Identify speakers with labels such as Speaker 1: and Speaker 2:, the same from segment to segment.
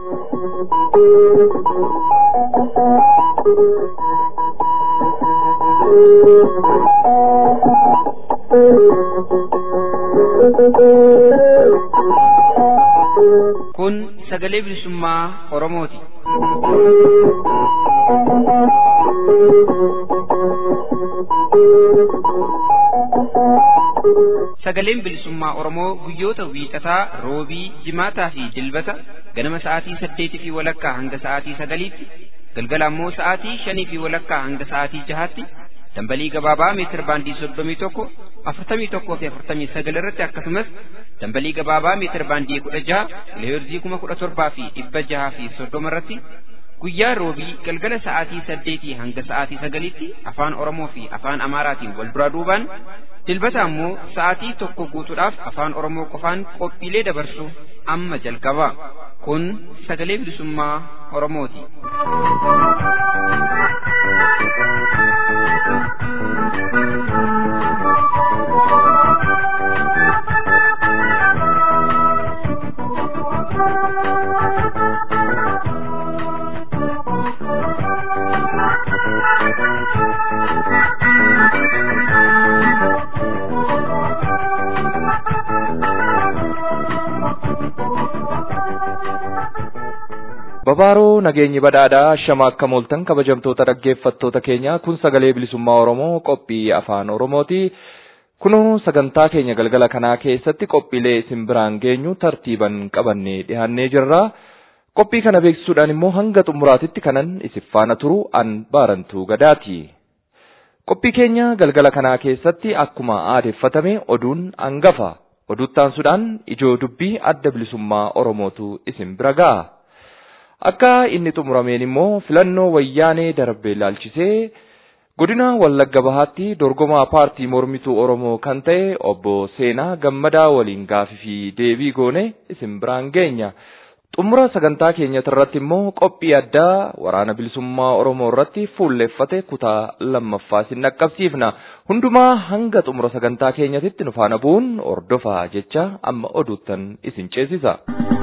Speaker 1: Kun sagalee bilisummaa Oromooti. Sagaleen bilisummaa Oromoo guyyoota wiixataa, roobii, jimaataa fi dilbata ganama sa'aatii saddeetii fi walakkaa hanga sa'aatii sagaliitti, galgala ammoo sa'aatii shanii fi walakkaa hanga sa'aatii jahaatti dambalii gabaabaa meetir baandii soddomii tokko afurtamii tokkoo fi afurtamii sagal irratti akkasumas dambalii gabaabaa meetir baandii kudha jaha kiloheerzii kuma kudha torbaa fi dhibba jahaa fi soddoma irratti guyyaa roobii galgala sa'aatii saddeetii hanga sa'aatii sagaliitti afaan oromoo fi afaan amaaraatiin wal duraa duubaan dilbata ammoo sa'aatii tokko guutuudhaaf afaan oromoo qofaan qophiilee dabarsu amma jalqaba kun sagalee bilisummaa oromooti.
Speaker 2: Babaaroo nageenyi badhaadhaa ashama akka mooltan kabajamtoota dhaggeeffattoota keenya kun sagalee bilisummaa Oromoo qophii afaan Oromooti. Kunoo sagantaa keenya galgala kanaa keessatti qophiilee isin biraan geenyu tartiiban qabannee dhiyaannee jirra. Qophii kana beeksisuudhaan immoo hanga xumuraatitti kanan isin faana turu an baarantuu gadaati. Qophii keenya galgala kanaa keessatti akkuma aadeeffatame oduun hangafa. Oduuttaansuudhaan ijoo dubbii adda bilisummaa Oromootu isin bira ga'a. Akka inni xumurameen immoo filannoo wayyaanee darbee ilaalchisee godina Wallagga Bahaatti dorgomaa paartii mormituu Oromoo kan ta'e obbo Seenaa Gammadaa waliin gaafii fi deebii goone isin biraan geenya. Xumura sagantaa keenyatti irratti immoo qophii addaa waraana bilisummaa Oromoo irratti fuulleeffate kutaa lammaffaa isin dhaqqabsiifna. Hundumaa hanga xumura sagantaa keenyatitti nu faana bu'uun ordofaa jecha amma oduuttan isin ceesisa.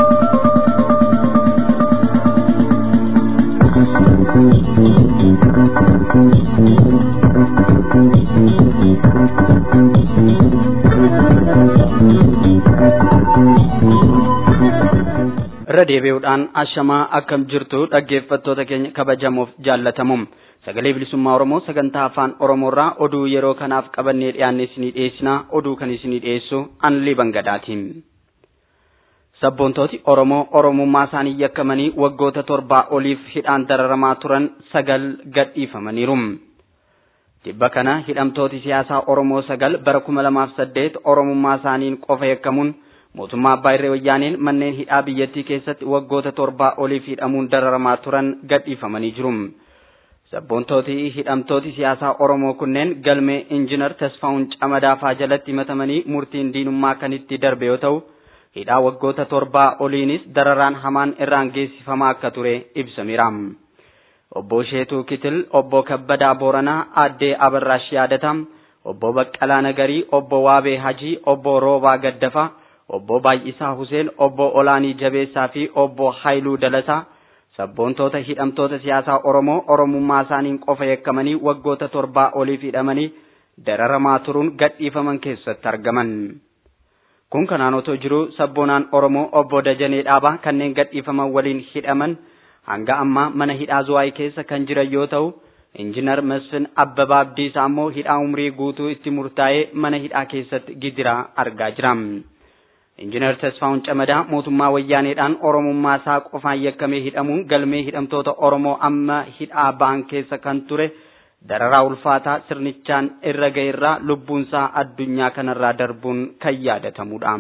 Speaker 3: irra deebi'uudhaan ashamaa akkam jirtu dhaggeeffattoota keenya kabajamoof jaallatamuum sagalee bilisummaa oromoo sagantaa afaan oromoorraa oduu yeroo kanaaf qabannee dhiyaanne isinii dhiyeessina oduu kan isinii dhiyeessu anlii bangadhaatiin. sabboontooti oromoo oromummaa isaanii yakkamanii waggoota torbaa oliif hidhaan dararamaa turan sagal gadhiifamaniiru. Tibba kana hidhamtooti siyaasaa Oromoo sagal bara kuma lamaaf saddeet oromummaa isaaniin qofa yakkamuun mootummaa abbaa irree wayyaaneen manneen hidhaa biyyattii keessatti waggoota torbaa oliif hidhamuun dararamaa turan gadhiifamanii jiru. Sabboontooti hidhamtooti siyaasaa Oromoo kunneen galmee injiinar Tasfaa'uun Camadaafaa jalatti himatamanii murtiin diinummaa kan itti darbe yoo ta'u, hidhaa waggoota torbaa oliinis dararaan hamaan irraan geessifamaa akka ture ibsameera. Obbo Sheetuu Kitil, Obbo Kabbadaa Booranaa, Aaddee Abarraash Yaadataa, Obbo Baqqalaa Nagarii, Obbo Waabee Hajii, Obbo Roobaa Gaddafaa, Obbo Baay'isaa Huseen, Obbo Olaanii Jabeessaa fi Obbo Haayiluu Dalasaa sabboontoota hidhamtoota siyaasaa Oromoo Oromummaa isaaniin qofa yakkamanii waggoota torbaa oliif hidhamanii dararamaa turuun gadhiifaman keessatti argaman. Kun kanaan otoo jiru sabboonaan Oromoo obbo Dajanee Dhaabaa kanneen gadhiifaman waliin hidhaman hanga ammaa mana hidhaa Zuwaayii keessa kan jiran yoo ta'u, Injiinar Masfin Abbabaa Abdiisaa immoo hidhaa umrii guutuu itti murtaa'ee mana hidhaa keessatti gidiraa argaa jira. Injiinar Tasfaa'uun Camadaa mootummaa wayyaaneedhaan Oromummaa isaa qofaan yakkamee hidhamuun galmee hidhamtoota Oromoo amma hidhaa ba'an keessa kan ture dararaa ulfaataa sirnichaan irra ga'eerraa lubbuunsaa addunyaa kanarraa darbuun kan yaadatamudha.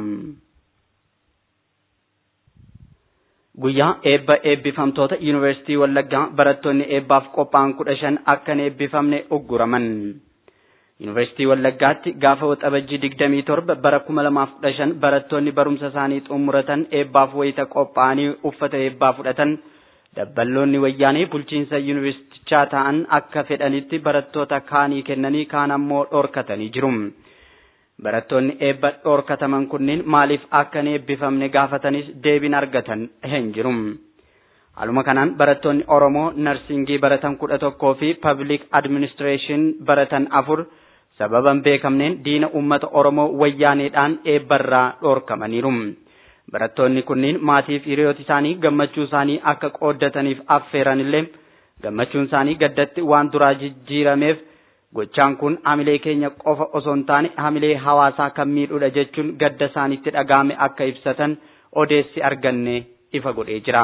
Speaker 3: Guyyaa eebba eebbifamtoota Yuunivarsiitii Wallaggaa barattoonni eebbaaf qophaa'an kudha shan akka hin eebbifamne ugguraman. Yuunivarsiitii Wallaggaatti gaafa waxabajjii digdamii torba bara kuma lamaaf kudha shan barattoonni barumsa isaanii xumuratan eebbaaf wayita qophaa'anii uffata eebbaa fudhatan dabballoonni wayyaanee bulchiinsa yuunivarsiitichaa ta'an akka fedhanitti barattoota kaanii kennanii kaan ammoo dhorkatanii jiru. Barattoonni eebba dhorkataman kunneen maaliif akka hin eebbifamne gaafatanis deebiin argatan hin jiru. Haaluma kanaan barattoonni Oromoo narsingii baratan kudha tokkoo fi pablic administration baratan afur sababa hin beekamneen diina uummata Oromoo wayyaaneedhaan eebbarraa dhoorkamaniiru. Barattoonni kunniin maatiif hiriyoota isaanii gammachuu isaanii akka qooddataniif affeeran illee gammachuun isaanii gaddatti waan duraa jijjiirameef gochaan kun hamilee keenya qofa osoo hin taane hamilee hawaasaa kan miidhudha jechuun gadda isaanitti dhaga'ame akka ibsatan odeessi arganne ifa godhee jira.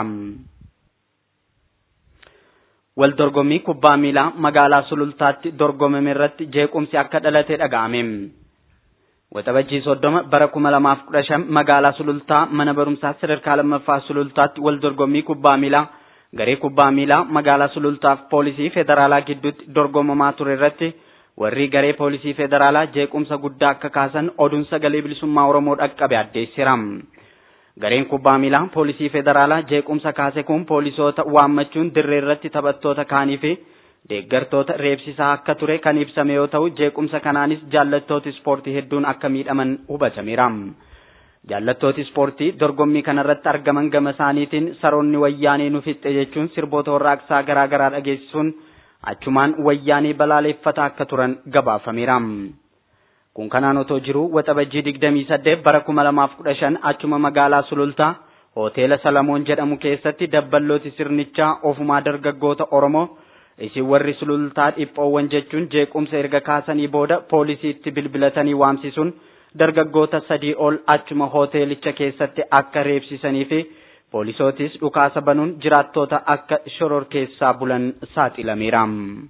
Speaker 3: Wal dorgommii kubbaa miilaa magaalaa Sulultaatti dorgomame irratti jeequmsi akka dhalate dhaga'ame. Waxabajjii soddoma bara kuma lamaaf kudha shan magaalaa Sulultaa mana barumsaa sadarkaa lammaffaa Sulultaatti wal dorgommii kubbaa miilaa garee kubbaa miilaa magaalaa Sulultaaf poolisii federaalaa gidduutti dorgomamaa ture irratti warri garee poolisii federaalaa jeequmsa guddaa akka kaasan oduun sagalee bilisummaa Oromoo dhaqqabe addeessira. Gareen kubbaa miilaa poolisii federaalaa jeequmsa kaase kun poolisoota waammachuun dirree irratti taphattoota kaanii fi deeggartoota reebsisaa akka ture kan ibsame yoo ta'u jeequmsa kanaanis jaallattooti ispoortii hedduun akka miidhaman hubatameera. Jaallattooti ispoortii dorgommii kanarratti argaman gama isaaniitiin saroonni wayyaanee nu fixxe jechuun sirboota warraaqsaa garaa garaa dhageessisuun achumaan wayyaanee balaaleffataa akka turan gabaafameera. Kun kanaan otoo jiru waxabajjii digdamii saddeet bara kuma lamaaf kudha shan achuma magaalaa Sulultaa hoteela Salamoon jedhamu keessatti dabballooti sirnichaa ofumaa dargaggoota Oromoo isin warri sulultaa dhiphoowwan jechuun jeequmsa erga kaasanii booda poolisiitti bilbilatanii waamsisuun dargaggoota sadii ol achuma hoteelicha keessatti akka reebsisanii fi poolisootis dhukaasa banuun jiraattoota akka shoror keessaa bulan saaxilameera.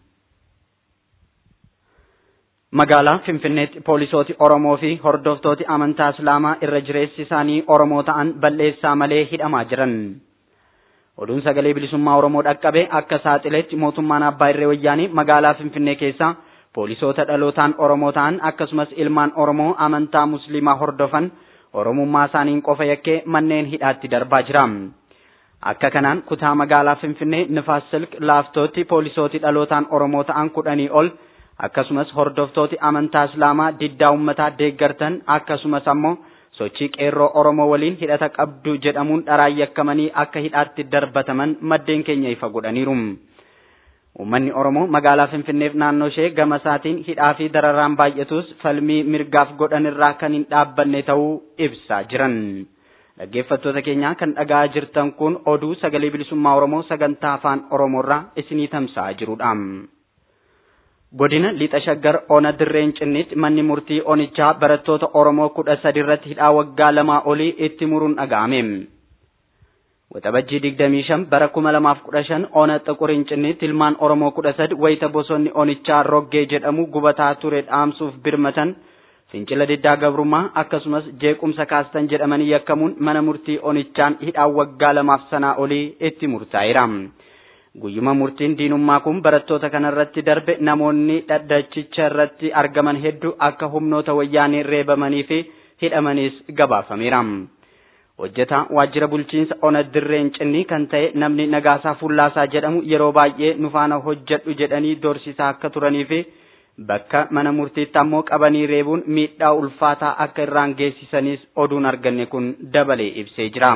Speaker 3: Magaalaa Finfinneetti poolisooti Oromoo fi hordoftooti amantaa Islaamaa irra jireessi isaanii Oromoo ta'an balleessaa malee hidhamaa jiran. Oduun sagalee bilisummaa Oromoo dhaqqabe akka saaxileetti mootummaan Abbaa Irree Wayyaanii magaalaa Finfinnee keessa poolisoota dhalootaan Oromoo ta'an akkasumas ilmaan Oromoo amantaa Musliimaa hordofan Oromummaa isaaniin qofa yakkee manneen hidhaatti darbaa jira. Akka kanaan kutaa magaalaa Finfinnee Nifaas Silk laaftootti poolisooti dhalootaan Oromoo ta'an kudhanii ol akkasumas hordoftooti amantaa Islaamaa diddaa uummataa deeggartan akkasumas ammoo sochii qeerroo Oromoo waliin hidhata qabdu jedhamuun dharaan yakkamanii akka hidhaatti darbataman maddeen keenya ifa godhaniiru. Uummanni Oromoo magaalaa Finfinneef naannoo ishee gama isaatiin hidhaa fi dararaan baay'atus falmii mirgaaf godhan irraa kan hin dhaabbanne ta'uu ibsaa jiran. Dhaggeeffattoota keenya kan dhaga'aa jirtan kun oduu sagalee bilisummaa Oromoo sagantaa afaan Oromoorraa isinii tamsa'aa jirudha. Godina Lixa Shaggar Ona Dirreen Cinniitti manni murtii Onichaa barattoota Oromoo kudha sadi irratti hidhaa waggaa lamaa olii itti muruun dhaga'ame. Waxabajjii digdamii shan bara kuma lamaaf kudha shan Ona Xuqurin Cinniitti ilmaan Oromoo kudha sadi wayita bosonni Onichaa Roggee jedhamu gubataa ture dhaamsuuf birmatan fincila diddaa gabrummaa akkasumas jeequmsa kaastan jedhamanii yakkamuun mana murtii Onichaan hidhaa waggaa lamaaf sanaa olii itti murtaa'eera. Guyyuma murtiin diinummaa kun barattoota kanarratti darbe namoonni dhaddachicha irratti argaman hedduu akka humnoota wayyaanee reebamanii fi hidhamanis gabaafameera. Hojjetaa waajjira bulchiinsa ona dirreen cinnii kan ta'e namni Nagaasaa Fullaasaa jedhamu yeroo baay'ee nu faana hojjedhu jedhanii dorsisaa akka turanii fi bakka mana murtiitti ammoo qabanii reebuun miidhaa ulfaataa akka irraan geessisanis oduun arganne kun dabalee ibsee jira.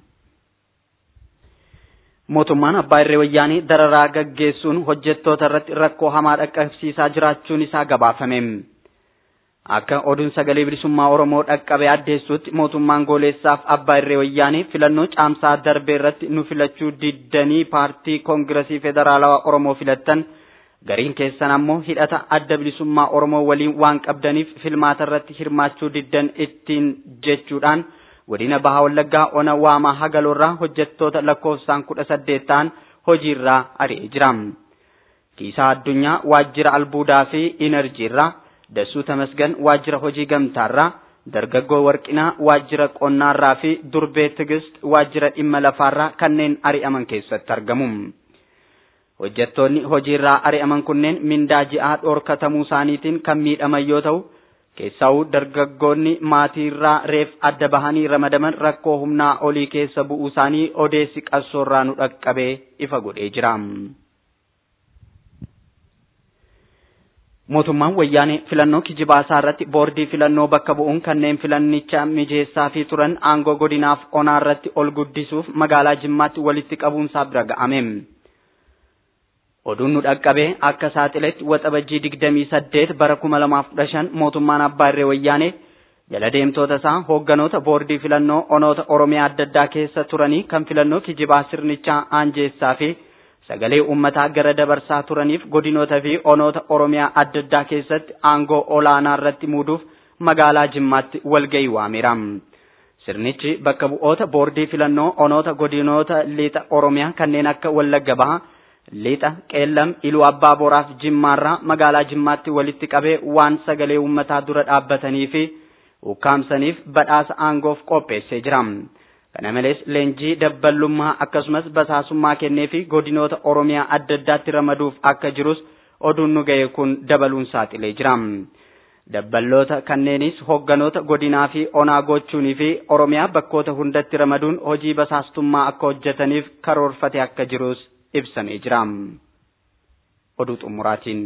Speaker 3: mootummaan abbaa irree wayyaanii dararaa gaggeessuun hojjettoota irratti rakkoo hamaa dhaqqabsiisaa jiraachuun isaa gabaafame. Akka oduun sagalee bilisummaa Oromoo dhaqqabe addeessutti mootummaan gooleessaaf abbaa irree wayyaanii filannoo caamsaa darbee irratti nu filachuu diddanii paartii koongiresii federaalawaa Oromoo filattan gariin keessan ammoo hidhata adda bilisummaa Oromoo waliin waan qabdaniif filmaata irratti hirmaachuu diddan ittiin jechuudhaan. godina baha wallaggaa ona waamaa hagaloorraa hojjettoota lakkoofsaan kudha saddeet ta'an hojiirraa ari'ee jira. Kiisaa addunyaa waajjira albuudaa fi inerjiirraa Dassuu Tamasgan waajjira hojii gamtaarraa dargaggoo warqinaa waajjira qonnaarraa fi durbee tigist waajjira dhimma lafaarraa kanneen ari'aman keessatti argamu. Hojjettoonni hojiirraa ari'aman kunneen mindaa ji'aa dhoorkatamuu isaaniitiin kan miidhaman yoo ta'u Keessaa'uu dargaggoonni maatiirraa reef adda bahanii ramadaman rakkoo humnaa olii keessa bu'uu isaanii odeessi qabsoorraa nu dhaqqabee ifa godhee jira. mootummaan wayyaanee filannoo kijibaasaa irratti boordii filannoo bakka bu'uun kanneen filannicha mijeessaa fi turan aangoo godinaaf onaa irratti ol guddisuuf magaalaa jimmaatti walitti qabuunsaa bira ga'ame. Oduun nu dhaqqabee akka saaxiletti waxabajjii digdamii saddeet bara kuma lamaaf kudha shan mootummaan abbaa irree wayyaanee jala deemtoota isaa hoogganoota boordii filannoo onoota oromiyaa adda addaa keessa turanii kan filannoo kijibaa sirnichaa aanjeessaa fi sagalee uummataa gara dabarsaa turaniif godinoota fi onoota oromiyaa adda addaa keessatti aangoo olaanaa irratti muuduuf magaalaa jimmaatti walgahii waameera. Sirnichi bakka bu'oota boordii filannoo onoota godinoota liixa oromiyaa kanneen akka Wallagga Bahaa, liixa Qeellam, Iluu Abbaa Boraaf Jimmaarraa magaalaa Jimmaatti walitti qabee waan sagalee uummataa dura dhaabbatanii fi ukkaamsaniif badhaasa aangoof qopheessee jira. Kana malees leenjii dabballummaa akkasumas basaasummaa kennee fi godinoota Oromiyaa adda addaatti ramaduuf akka jirus oduun nu ga'e kun dabaluun saaxilee jira. Dabballoota kanneenis hogganoota godinaa fi onaa gochuunii fi Oromiyaa bakkoota hundatti ramaduun hojii basaastummaa akka hojjetaniif karoorfate akka jirus ibsamee jira. Oduu xumuraatiin.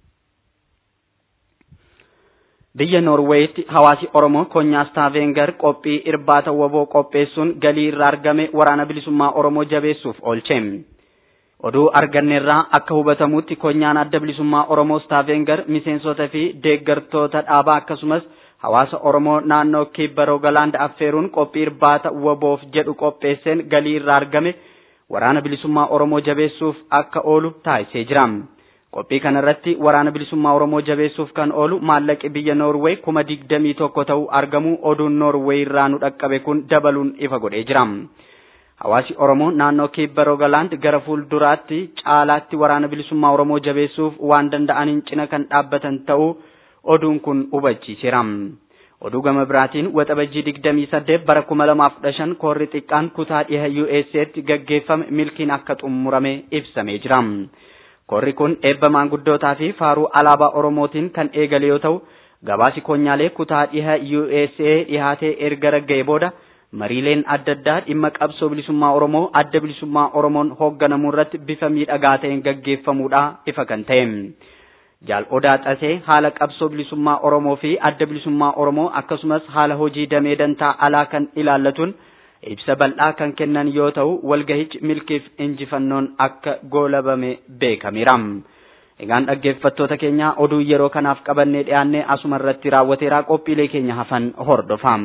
Speaker 3: Biyya Noorweeyitti hawaasi Oromoo konyaas Taavengar qophii irbaata waboo qopheessuun galii irraa argame waraana bilisummaa Oromoo jabeessuuf oolche. Oduu arganneerraa akka hubatamutti konyaan adda bilisummaa Oromoo Taavengar miseensota fi deeggartoota dhaabaa akkasumas hawaasa Oromoo naannoo kibba Roogalaand affeeruun qophii irbaata waboof jedhu qopheesseen galii irraa argame waraana bilisummaa Oromoo jabeessuuf akka oolu taasisee jira. Qophii kanarratti waraana bilisummaa Oromoo jabeessuuf kan oolu maallaqi biyya Noorweey kuma digdamii tokko ta'uu argamu oduun Noorweey irraa nu dhaqqabe kun dabaluun ifa godhee jira. Hawaasi Oromoo naannoo kibba Roogalaand gara fuulduraatti caalaatti waraana bilisummaa Oromoo jabeessuuf waan danda'aniin cina kan dhaabbatan ta'uu oduun kun hubachiiseera. Oduu gama biraatiin waxabajjii digdamii saddeet bara kuma lamaaf kudha shan koorri xiqqaan kutaa dhiha USA'tti gaggeeffame milkiin akka xumurame ibsamee jira. Korri kun eebba maanguddootaa fi faaruu alaabaa Oromootiin kan eegale yoo ta'u, gabaasi konyaalee kutaa dhiha USA dhihaatee erga ragga'e booda mariileen adda addaa dhimma qabsoo bilisummaa Oromoo adda bilisummaa Oromoon hoogganamuu irratti bifa miidhagaa ta'een gaggeeffamuudha ifa kan ta'e. Jaal Odaa Xasee haala qabsoo bilisummaa Oromoo fi adda bilisummaa Oromoo akkasumas haala hojii damee dantaa alaa kan ilaallatuun ibsa bal'aa kan kennan yoo ta'u walgahichi milkiif injifannoon akka goolabame beekameera. Egaan dhaggeeffattoota keenya oduu yeroo kanaaf qabannee dhiyaannee asuma irratti raawwateera qophiilee keenya hafan hordofaa.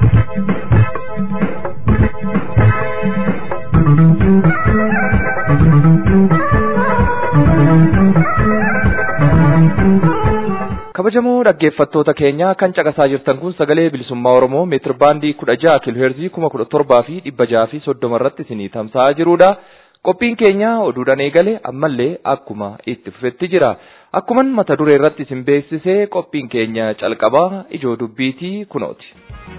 Speaker 2: kabajamoo dhaggeeffattoota keenya kan caqasaa jirtan kun sagalee bilisummaa oromoo meetir baandii kudha jaha kiilooheerzii kuma kudha torbaa fi dhibba jaha fi soddoma irratti isinii tamsa'aa jirudha. Qophiin keenya oduudhaan eegale ammallee akkuma itti fufetti jira. Akkuman mata duree irratti isin beeksisee qophiin keenya calqabaa ijoo dubbiitii kunooti.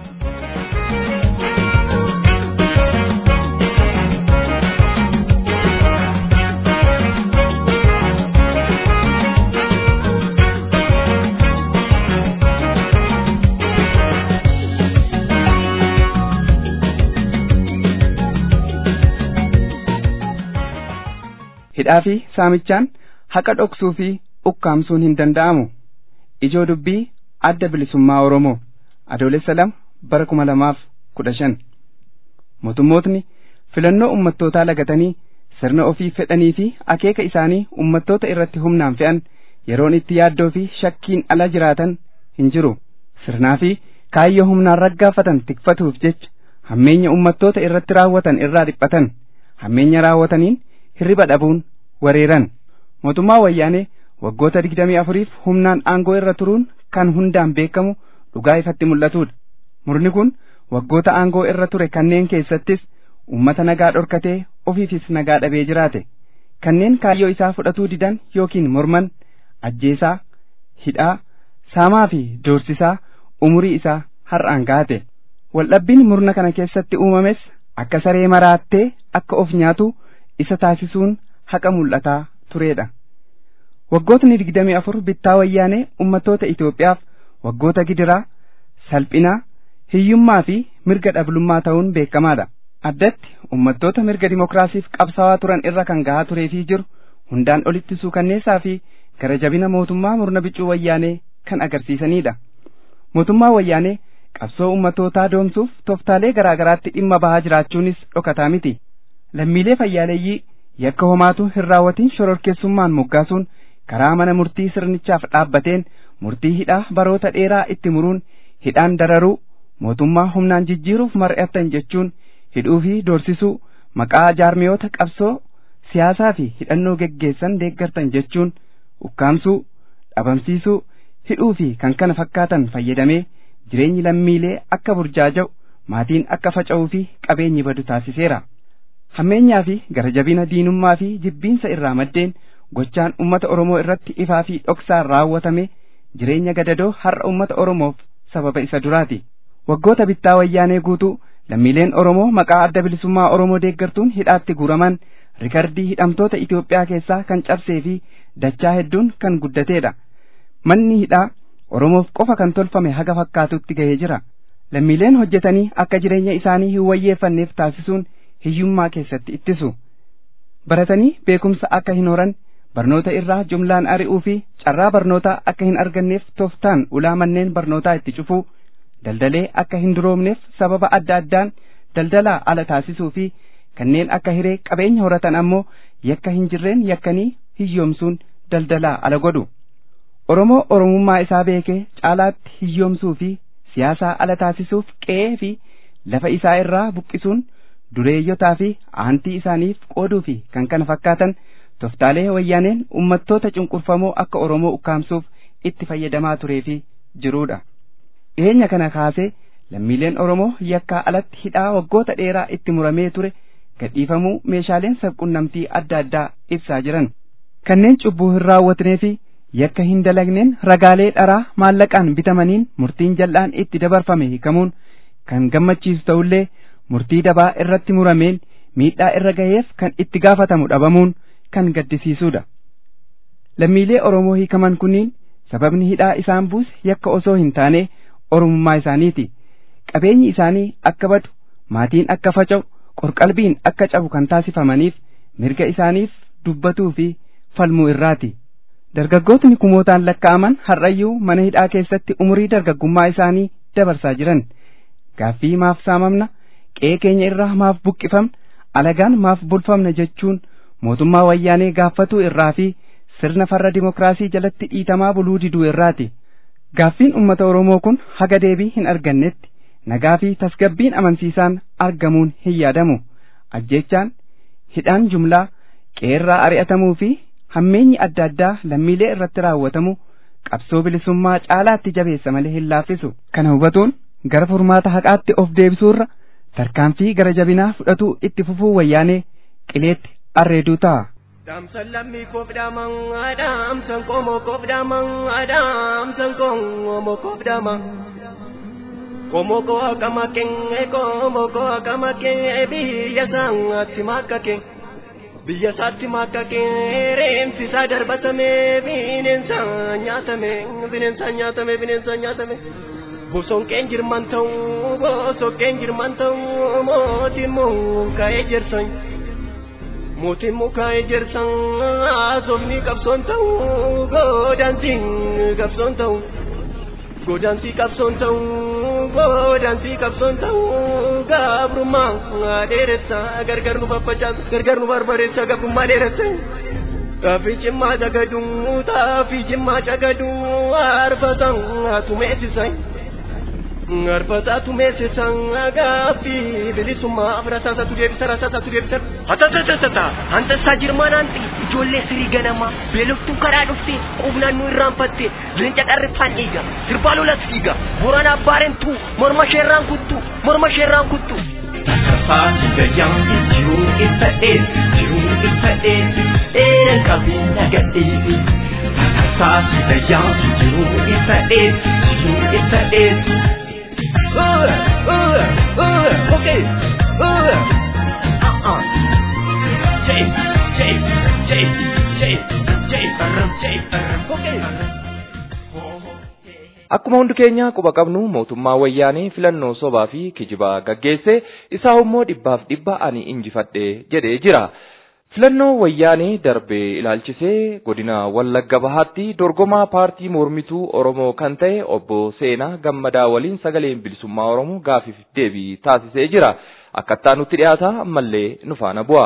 Speaker 4: hidhaa fi saamichaan haqa dhoksuu fi ukkaamsuun hin danda'amu ijoo dubbii adda bilisummaa oromoo adoolessa lama bara kuma lamaaf kudha shan mootummootni filannoo ummattootaa lagatanii sirna ofii fedhanii fi akeeka isaanii ummattoota irratti humnaan fe'an yeroon itti yaaddoo fi shakkiin ala jiraatan hin jiru sirnaa fi kaayyoo humnaan raggaafatan tikfatuuf jecha hammeenya ummattoota irratti raawwatan irraa dhiphatan hammeenya raawwataniin hirriba dhabuun wareeran mootummaa wayyaanee waggoota digdamii afuriif humnaan aangoo irra turuun kan hundaan beekamu dhugaa ifatti mul'atudha murni kun waggoota aangoo irra ture kanneen keessattis ummata nagaa dhorkatee ofiifis nagaa dhabee jiraate kanneen kaayyoo isaa fudhatuu didan yookiin morman ajjeesaa hidhaa saamaa fi doorsisaa umurii isaa har'aan gaate waldhabbiin murna kana keessatti uumames akka saree maraattee akka of nyaatu isa taasisuun haqa mul'ataa turedha. Waggootni digdamii afur bittaa wayyaanee ummattoota Itoophiyaaf waggoota gidiraa, salphinaa, hiyyummaa fi mirga dhablummaa ta'uun beekamaadha. Addatti ummattoota mirga dimokiraasiif qabsaawaa turan irra kan gahaa turee fi jiru hundaan olitti suukanneessaa fi gara jabina mootummaa murna bicuu wayyaanee kan agarsiisanidha. Mootummaa wayyaanee qabsoo ummatootaa doomsuuf tooftaalee garaa garaatti dhimma bahaa jiraachuunis dhokataa miti. Lammiilee fayyaaleeyyii yakka homaatu hin raawwatin shororkeessummaan moggaasuun karaa mana murtii sirnichaaf dhaabbateen murtii hidhaa baroota dheeraa itti muruun hidhaan dararuu mootummaa humnaan jijjiiruuf mari'attan jechuun hidhuu fi doorsisuu maqaa jaarmiyoota qabsoo siyaasaa fi hidhannoo geggeessan deeggartan jechuun ukkaamsuu dhabamsiisuu hidhuu fi kan kana fakkaatan fayyadamee jireenyi lammiilee akka burjaaja'u maatiin akka faca'uu fi qabeenyi badu taasiseera. Hammeenyaa fi garajabina diinummaa fi jibbiinsa irraa maddeen gochaan ummata Oromoo irratti ifaa fi dhoksaan raawwatame jireenya gadadoo har'a ummata Oromoof sababa isa duraati. Waggoota bittaa wayyaanee guutuu lammiileen Oromoo maqaa adda bilisummaa Oromoo deeggartuun hidhaatti guuraman rikardii hidhamtoota Itoophiyaa keessaa kan cabsee fi dachaa hedduun kan guddateedha. Manni hidhaa Oromoof qofa kan tolfame haga fakkaatutti gahee jira. Lammiileen hojjetanii akka jireenya isaanii hin wayyeeffanneef taasisuun hiyyummaa keessatti ittisu. Baratanii beekumsa akka hin horan barnoota irraa jumlaan ari'uu fi carraa barnootaa akka hin arganneef tooftaan ulaa manneen barnootaa itti cufuu daldalee akka hin duroomneef sababa adda addaan daldalaa ala taasisuu fi kanneen akka hiree qabeenya horatan ammoo yakka hin jirreen yakkanii hiyyoomsuun daldalaa ala godhu. Oromoo Oromummaa isaa beekee caalaatti hiyyoomsuu fi siyaasaa ala taasisuuf qe'ee fi lafa isaa irraa buqqisuun dureeyyotaa fi aantii isaaniif qooduu fi kan kana fakkaatan toftaalee wayyaaneen ummattoota cunqurfamoo akka Oromoo ukkaamsuuf itti fayyadamaa turee fi jiruudha. Dhiyeenya kana kaasee lammiileen Oromoo yakkaa alatti hidhaa waggoota dheeraa itti muramee ture gadhiifamuu meeshaaleen sabqunnamtii adda addaa ibsaa jiran. Kanneen cubbuu hin raawwatnee fi yakka hin dalagneen ragaalee dharaa maallaqaan bitamaniin murtiin jal'aan itti dabarfame hiikamuun kan gammachiisu ta'ullee murtii dabaa irratti murameen miidhaa irra gaheef kan itti gaafatamu dhabamuun kan gaddisiisuudha. Lammiilee Oromoo hiikaman kunniin sababni hidhaa isaan buuse yakka osoo hin taane Oromummaa isaaniiti. Qabeenyi isaanii akka badu, maatiin akka faca'u, qorqalbiin akka cabu kan taasifamaniif mirga isaaniif dubbatuu fi falmuu irraati. Dargaggootni kumootaan lakkaa'aman har'ayyuu mana hidhaa keessatti umurii dargaggummaa isaanii dabarsaa jiran. Gaaffii maaf saamamna, qe'ee keenya irraa maaf buqqifamna, alagaan maaf bulfamna jechuun mootummaa wayyaanee gaafatuu irraa fi sirna farra dimokiraasii jalatti dhiitamaa buluu diduu irraati. Gaaffiin uummata Oromoo kun haga deebii hin argannetti nagaa fi tasgabbiin amansiisaan argamuun hin yaadamu. Ajjechaan, hidhaan jumlaa, qeerraa ari'atamuu fi hammeenyi adda addaa lammiilee irratti raawwatamu qabsoo bilisummaa caalaatti jabeessa malee hin laaffisu. Kana hubatuun gara furmaata haqaatti of deebisuurra tarkaanfii gara jabinaa fudhatuu itti fufuu wayyaanee qileetti arreeduu ta'a.
Speaker 5: Dhaamsan lammii koof dhaaman dhaamsan qomoo koof dhaaman dhaamsan qomoo koof dhaaman. Qomoo koo akkama kee qomoo koo akkama kee biyya isaatti makka kee. Biyya isaatti makka kee reemsi isaa darbatame bineensa nyaatame bineensa nyaatame bineensa nyaatame. Bosonqeen jirman ta'uu bosonqeen jirman ta'uu mootiin mukaa'ee jirsan. mootiin mukaa ejersan haasofni qabsoon ta'uu godaansiin qabsoon ta'uu godaansii qabsoon ta'uu godaansii qabsoon ta'uu gabrummaa dheeressa gargar nu faffacaasa gargar nu barbareessa gabrummaa dheeressa Taafii cimmaa cagaduu taafii cimmaa cagaduu arfatan tumeessisan. Arfataatu meessisan gaaffii bilisummaa rasaasatu deebisa rasaasatu deebisa. Hatatatata hantasaa jirmaan hanti ijoollee sirii ganamaa beeloftuu karaa dhuftee qubnaan nu irraanfattee leenca qarriffaan dhiiga sirbaa lolas dhiiga boraan abbaarentuu morma sheerraan kuttu morma sheerraan kuttu.
Speaker 6: Faatu gayyaan jiruu ibsa dheesi jiruu ibsa dheesi dheeran qabeenya gadheesi. Faatu gayyaan jiruu ibsa dheesi jiruu ibsa dheesi.
Speaker 5: Uh, uh, uh, okay. Uh.
Speaker 6: Uh-uh. Jay, Jay, Jay, Jay, Jay, Barram, Jay, Barram.
Speaker 5: Okay.
Speaker 2: Akkuma hundi keenya quba qabnu mootummaa wayyaanee filannoo sobaa fi kijibaa gaggeesse isaa immoo dhibbaaf dhibba ani injifadhe jedhee jira. filannoo wayyaanee darbee ilaalchisee godina wallagga bahaatti dorgomaa paartii mormituu oromoo kan ta'e obbo seenaa gammadaa waliin sagaleen bilisummaa oromoo gaafiif deebii taasisee jira akkattaa nutti dhiyaata ammallee nu faana bu'a.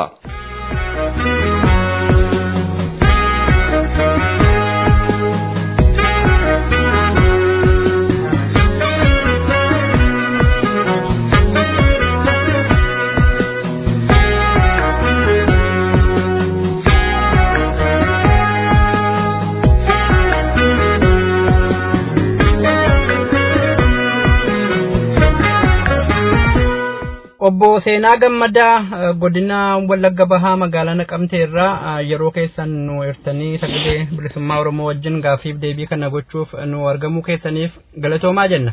Speaker 7: obbo seenaa gammadaa godina wallagga bahaa magaalaa naqamtee irraa yeroo keessan nu hirtanii sagalee bilisummaa oromoo wajjin gaafiif deebii kana gochuuf nu argamuu keessaniif galatoomaa jenna.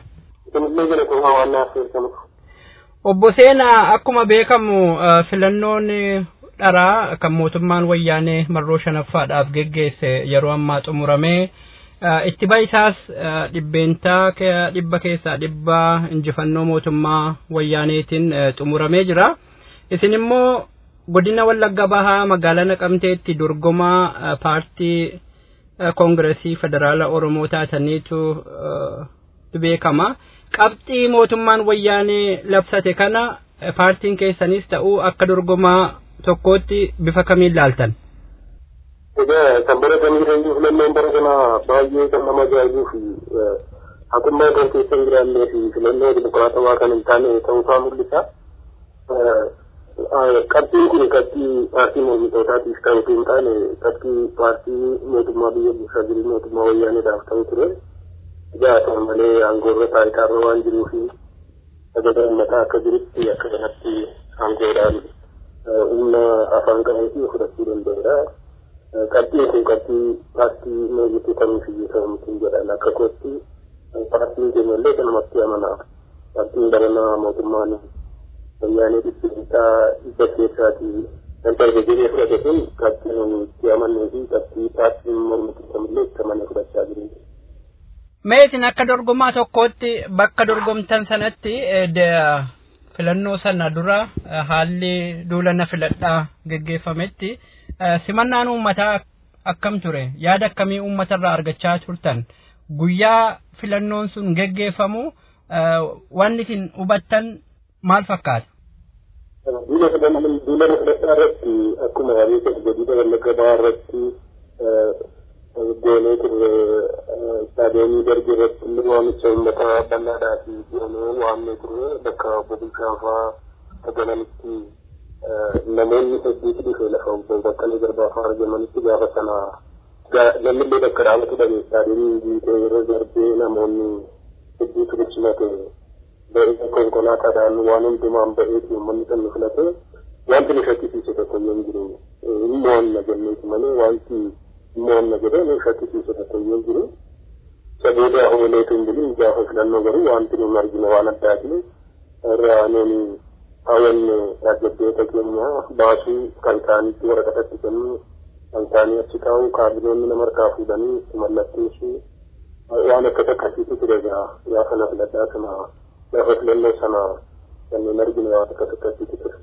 Speaker 7: obbo seenaa akkuma beekamu filannoon dharaa kan mootummaan wayyaanee marroo shanaffaadhaaf geggeesse yeroo ammaa xumuramee itti ba'isaas dhibbeentaa dhibba keessaa dhibba injifannoo mootummaa wayyaaneetiin xumuramee jira. Isin immoo godina wallagga bahaa magaalaa naqamteetti dorgomaa paartii koongiresii federaala oromoo taataniitu beekama. Qabxii mootummaan wayyaanee labsate kana paartiin keessanis ta'uu akka dorgomaa tokkootti bifa kamiin laaltan?
Speaker 8: Egaa kan baratanii jiran filannoon bara kana baay'ee kan nama ajaa'ibuu fi haqummaa kan keessa hin jiraannee fi filannoo dimokiraatawaa kan hin taane ta'uusaa mul'isa. Qabxiin kun qabxii paartii mormitootaatiif kan hin taane qabxii paartii mootummaa biyya bulchaa jiru mootummaa wayyaaneedhaaf ta'u ture. Egaa kan malee aangoorra taayitaarra waan jiruu fi sagadaa uummataa akka jirutti akka kanatti aangoodhaan humna afaan qabeetii fudhachuu danda'eera. qabxiin kun qabxii paartii mormituu kamiif iyyuu ta'u miti jedhan akka kootti paartiin keenya illee kanumatti amana paartiin baranaa mootummaan wayyaanee dhibbiinsaa dhibba keessaatii kan darbe jedhee fudhate kun qabxii nuyi itti amannee fi qabxii paartiin mormituu kamillee itti amanee fudhachaa jiru.
Speaker 7: Mee isin akka dorgomaa tokkootti bakka dorgomtan sanatti filannoo sana dura haalli duulana filadhaa geggeeffametti simannaan uummataa akkam ture yaada akkamii uummatarraa argachaa turtan guyyaa filannoon sun geggeeffamu wanni isin hubattan maal fakkaata?
Speaker 8: Duula filadhaa irratti akkuma yaadee godina wallagga bahaa irratti goonee turre istaadiyoomii darbii irratti illee waamicha uummataa bal'aadhaa fi goonee waamnee turre bakka obbo Bulchaafaa tagalanitti namoonni hedduutu dhufe lafa obbo Baqqalee Garbaa argamanitti gaafa sana namni bakka dhaabatu dhabe istaadiyoomii guutee yeroo darbee namoonni hedduutu dhibsimate ba'ee konkolaataadhaan waan hundumaan ba'eeti uummanni kan nu filate wanti nu shakkisiise tokko iyyuu hin jiru immoo na jenneeti malee wanti immoo na jedhee nu shakkisiise tokko iyyuu hin jiru saboota hooleetu hin jiru gaafa filannoo garuu wanti nu argine waan addaati irraa nuuni hawwanne dargaggoota keenya baasuu kan isaaniitti waraqatatti kennu kan isaanii achi taa'u kaabinoonni nama harkaa fuudhanii itti mallatteessu waan akkas akkasiitu ture egaa gaafa na filadhaa sana gaafa filannoo sana kanneen argine waan akkas akkasiitu ture.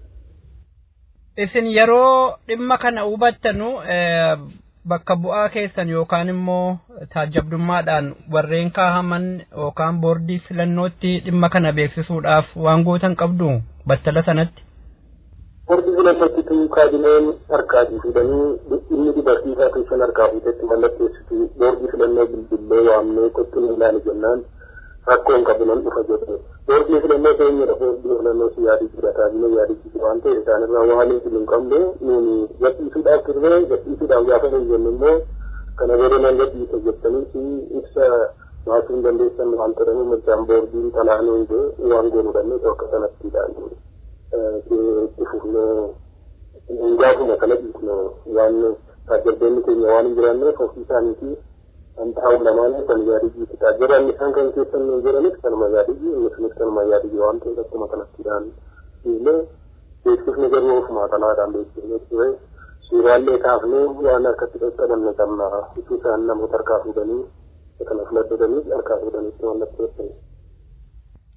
Speaker 7: Isin yeroo dhimma kana hubattanu bakka bu'aa keessan yookaan immoo taajabdummaadhaan warreen kaahaman yookaan boordii filannootti dhimma kana beeksisuudhaaf waan gootan qabdu battala sanatti.
Speaker 8: Boordii filannootti kaabineen harkaatii fuudhanii inni dubartiisaa keessan harkaa fuutetti mallatteessitu boordii filannoo bilbilee waamnee qottuun ilaali jennaan rakkoon qabu nan dhufa jedhe. Boordii filannoo keenyadha boordii filannoo si yaadii jira kaabinee yaadii waan ta'e isaanirraa waan hin hin qabne nuuni gadhiisuudhaaf turre gadhiisuudhaaf gaafa hin jennu immoo kana booda nan gadhiisa jettanii si ibsa baasuu hin dandeessan waan jedhamu mirgaan boordiin talaanuu hin waan goonudhanne akka sanatti ilaalu. itti fufnee gaafuma kana dhiisne waan taajjabdoonni keenya waan hin jiraanneef ofii isaaniitii kan taa'u lamaan kan yaadii jiisuudha. Jedhan isaan kan keessan nu jedhanis kanuma yaadii inni sunis kanuma yaadii waan ta'eef akkuma kanatti ilaalu. Dhiisne beeksifni garuu ofuma talaadhaan beeksifne ture. Suuraallee kaafnee waan harkatti qaqqabanne qabna. Itti isaan namoota harkaa fuudhanii kana filadhatanii harkaa fuudhaniitti mallatteessanii.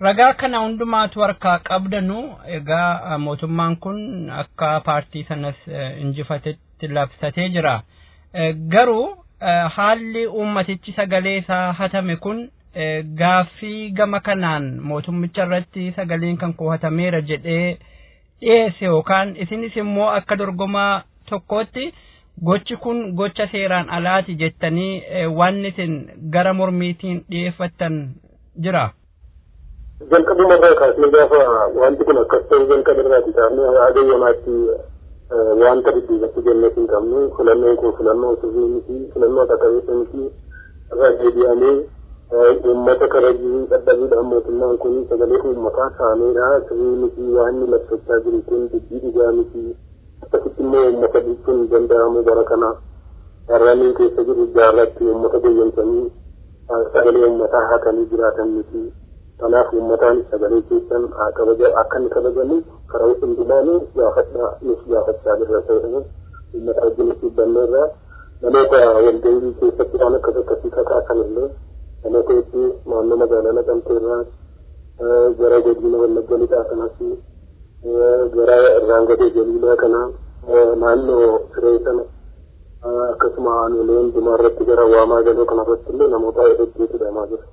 Speaker 7: Ragaa kana hundumaatu harkaa qabdanu egaa mootummaan kun akka paartii sanas injifatetti labsatee jira. Garuu haalli uummatichi sagalee isaa hatame kun gaaffii gama kanaan mootummicha irratti sagaleen kan kuhatameera jedhee dhiyeesse yookaan isinis immoo akka dorgomaa tokkootti gochi kun gocha seeraan alaati jettanii waan isin gara mormiitiin dhiyeeffattan jira.
Speaker 8: jalqabuma irraa kaasnee gaafa wanti kun akkas ta'u jalqaba irraati kaafnee haga yoonaatti wanta dudduubatti jennee hin qabnu filannoon kun filannoo sirrii miti filannoo qaqqabeessa miti irraa deebi'amee uummata karajii dadhabuudhaan mootummaan kun sagalee uummataa saameedha sirrii miti waan inni labsachaa jiru kun dubbii dhugaa miti akkasitti immoo uummata bulchuun hin danda'amu bara kana har'anii keessa jiru jaarratti uummata goyyamsanii sagalee uummataa haatanii jiraatan miti. kanaaf uummataan sagalee keessan akka inni kabajamuuf karaa hundumaanuu gaafadhaa nus gaafachaa jirra ta'edha uummata wajjin dhibbanne irraa namoota walgahii keessatti waan akkas akkasii kakaasan illee namoota hedduu naannoo magaalaa naqamtee irraa gara godina wallagga lixaa kanas gara irraangadee jaliilaa kana naannoo siree sana akkasuma aanolee hundumaa irratti gara waamaa galoo kanarratti illee namoota hedduutu hidhamaa jira.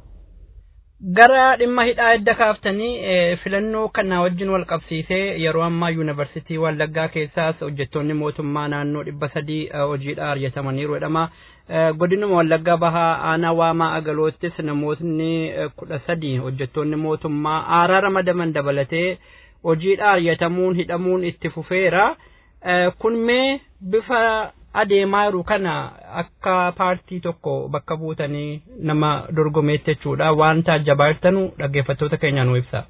Speaker 7: gara dhimma hidhaa edda kaaftanii filannoo kana wajjin wal qabsiisee yeroo ammaa yuunivarsiitii wallaggaa keessaas hojjettoonni mootummaa naannoo dhibba sadii hojiidha argatamaniiru jedhama. Godinuma wallaggaa bahaa aanaa waamaa agaloottis namootni kudha sadii hojjettoonni mootummaa aaraa ramadaman dabalatee hojiidha argatamuun hidhamuun itti fufeera. Kun mee bifa adeemaa jiru kana akka paartii tokko bakka buutanii nama dorgomeetti jechuudha waan taajjabaartanu dhaggeeffattoota keenya nu ibsa.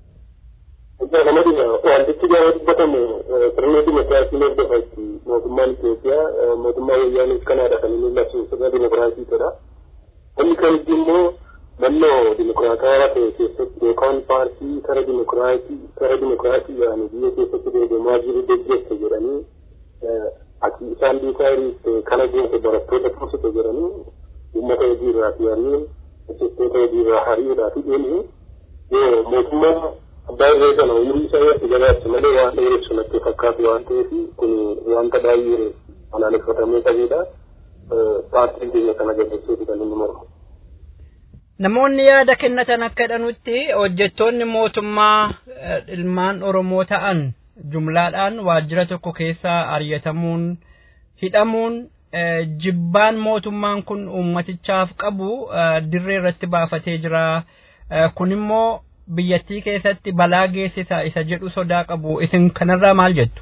Speaker 8: Wantichi gaafa dubbatamu sirna dimokiraasii hordofatti mootummaan Itoophiyaa mootummaa wayyaanis kanaadha kan inni labsu sirna dimokiraasiitidha. Inni kan itti immoo mannoo dimokiraatawaa ta'e keessatti yookaan paartii kara dimokiraasii kara dimokiraasii yaani biyya keessatti dorgomaa jiru deeggarsa jedhanii ati isaan duukaa hiriirte kana goote barattoota fuusite jedhanii uummata hojii irraa fiyanii hojjettoota hojii irraa hariidhaa fi deemee yoo mootummaa abbaa irree sana umurii isaa irratti gabaabse malee waan dheeressu natti fakkaatu waan ta'eef kun wanta baay'ee balaaleffatamee qabedha. Paartiin keenya kana jabeessuuti kan inni mormu.
Speaker 7: Namoonni yaada kennatan akka jedhanutti hojjettoonni mootummaa ilmaan Oromoo ta'an jumlaadhaan waajjira tokko keessa ari'atamuun hidhamuun jibbaan mootummaan kun uummatichaaf qabu dirree irratti baafatee jira. Kun immoo biyyattii keessatti balaa geessisa isa jedhu sodaa qabu. Isin kanarraa maal jettu?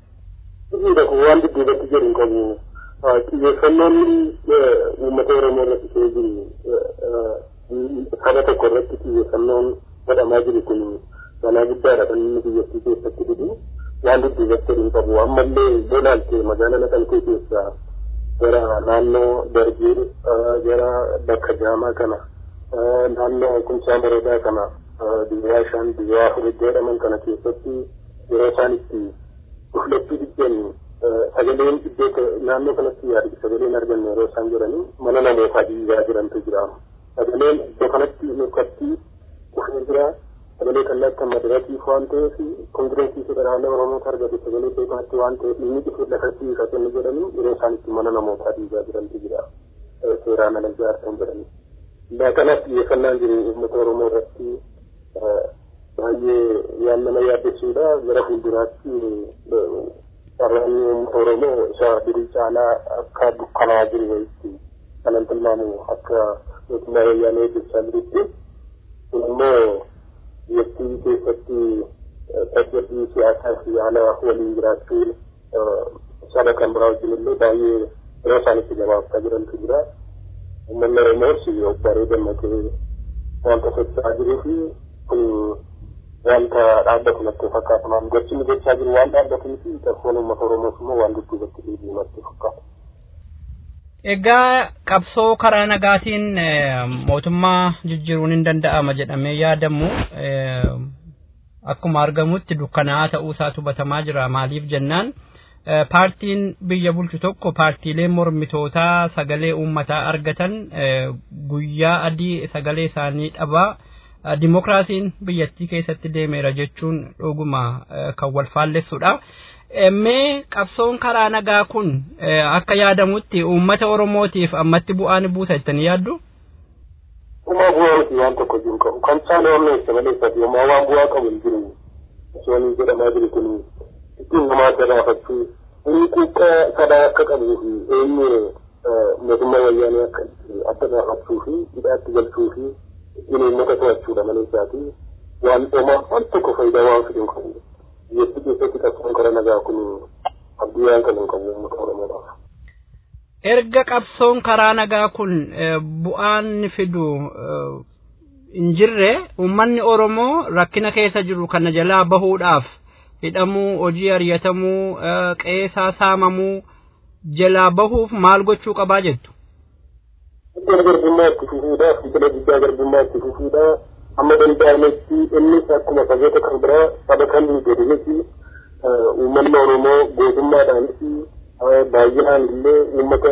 Speaker 8: Waan dudduubatti jedhu qabu. Xiyyeeffannoon uummata Oromoo irratti ta'ee jiru saba tokko irratti xiyyeeffannoon godhamaa jiru kun balaa guddaadha kan inni biyyattii keessatti fidu. waan dudduubatti hin qabu ammallee bolaalte magaalaa naqamtee keessaa gara naannoo dargee gara bakka jaamaa kana naannoo kumsaa bareedaa kana biyyaa shan biyyaa afur jedhaman kana keessatti yeroo isaan itti dhuflachuu diddeen sagaleen iddoo naannoo kanatti yaadu sagaleen arganne yeroo isaan jedhanii mana namootaa diigaa jirantu jira sagaleen iddoo kanatti nurkatti dhufee jira sagalee kallattii madaratiif waan ta'eef kongireesii federaalaa oromoota argate sagalee beekaatti waan ta'eef inni dhufu lafatti hiikatanni jedhanii yeroo isaan itti mana namootaa diigaa jirantu jira seeraan ala ijaarsan jedhanii. Ilaa kanas xiyyeeffannaan jiru uummata oromoo irratti baay'ee waan nama yaaddessuudha gara fuulduraatti carraanni uummata oromoo isa durii caalaa akka dukkanaa jiru wayitti kanan tilmaamu akka mootummaa wayyaanee hojjechaa jirutti kun immoo biyyattii keessatti tasgabbii siyaasaa fi haala waliin jiraachuu saba kan biraa wajjin illee baay'ee yeroo isaan itti gabaabsaa jirantu jira. Uummanni Oromoos obbaree gammadee wanta socho'aa jiruu fi kun wanta dhaabbatu natti fakkaata. Gochi inni gochaa jiru waan dhaabbatuu fi qabsoon uummata Oromoos immoo waan dudduubatti deebi'u natti fakkaata.
Speaker 7: Egaa qabsoo karaa nagaatiin mootummaa jijjiiruun hin danda'ama jedhamee yaadamu akkuma argamutti dukkanaa'aa ta'uu isaa hubatamaa jira maaliif jennaan paartiin biyya bulchu tokko paartiilee mormitootaa sagalee uummataa argatan guyyaa adii sagalee isaanii dhabaa dimokiraasiin biyyattii keessatti deemeera jechuun dhuguma kan wal faallessudha. Mee qabsoon karaa nagaa kun akka yaadamutti uummata Oromootiif ammatti bu'aan buusa jettanii yaaddu?
Speaker 8: Uumaa bu'aa miti waan tokko jiru qabu. Kan isaan oolmeessa maleessati yommuu waan bu'aa qabu hin jiru. Osoo inni jedhamaa jiru kun ittiin namaa gadaafachuu inni xiqqaa sadaa akka qabuu fi eenyu mootummaa wayyaanee akka adda baafachuu fi hidhaatti galchuu fi ittiin uummata to'achuudha maleessaati. Waan dhoma waan tokko faayidaa waan fidu hin qabu. Biyyattii keessatti qabsoon karaa nagaa kun abdii waan kan hin qabu uummata Oromoodhaaf.
Speaker 7: erga qabsoon karaa nagaa kun bu'aan fidu hin jirre uummanni Oromoo rakkina keessa jiru kana jalaa bahuudhaaf hidhamuu hojii ariyatamuu qeesaa saamamuu jalaa bahuuf maal gochuu qabaa jettu.
Speaker 8: Iddoo garbummaa itti fufuudhaaf biqila guddaa garbummaa itti fufuudhaa amma danda'ametti innis akkuma saboota kan biraa saba kan gadi uummanni Oromoo gootummaadhaanis baay'inaan illee uummata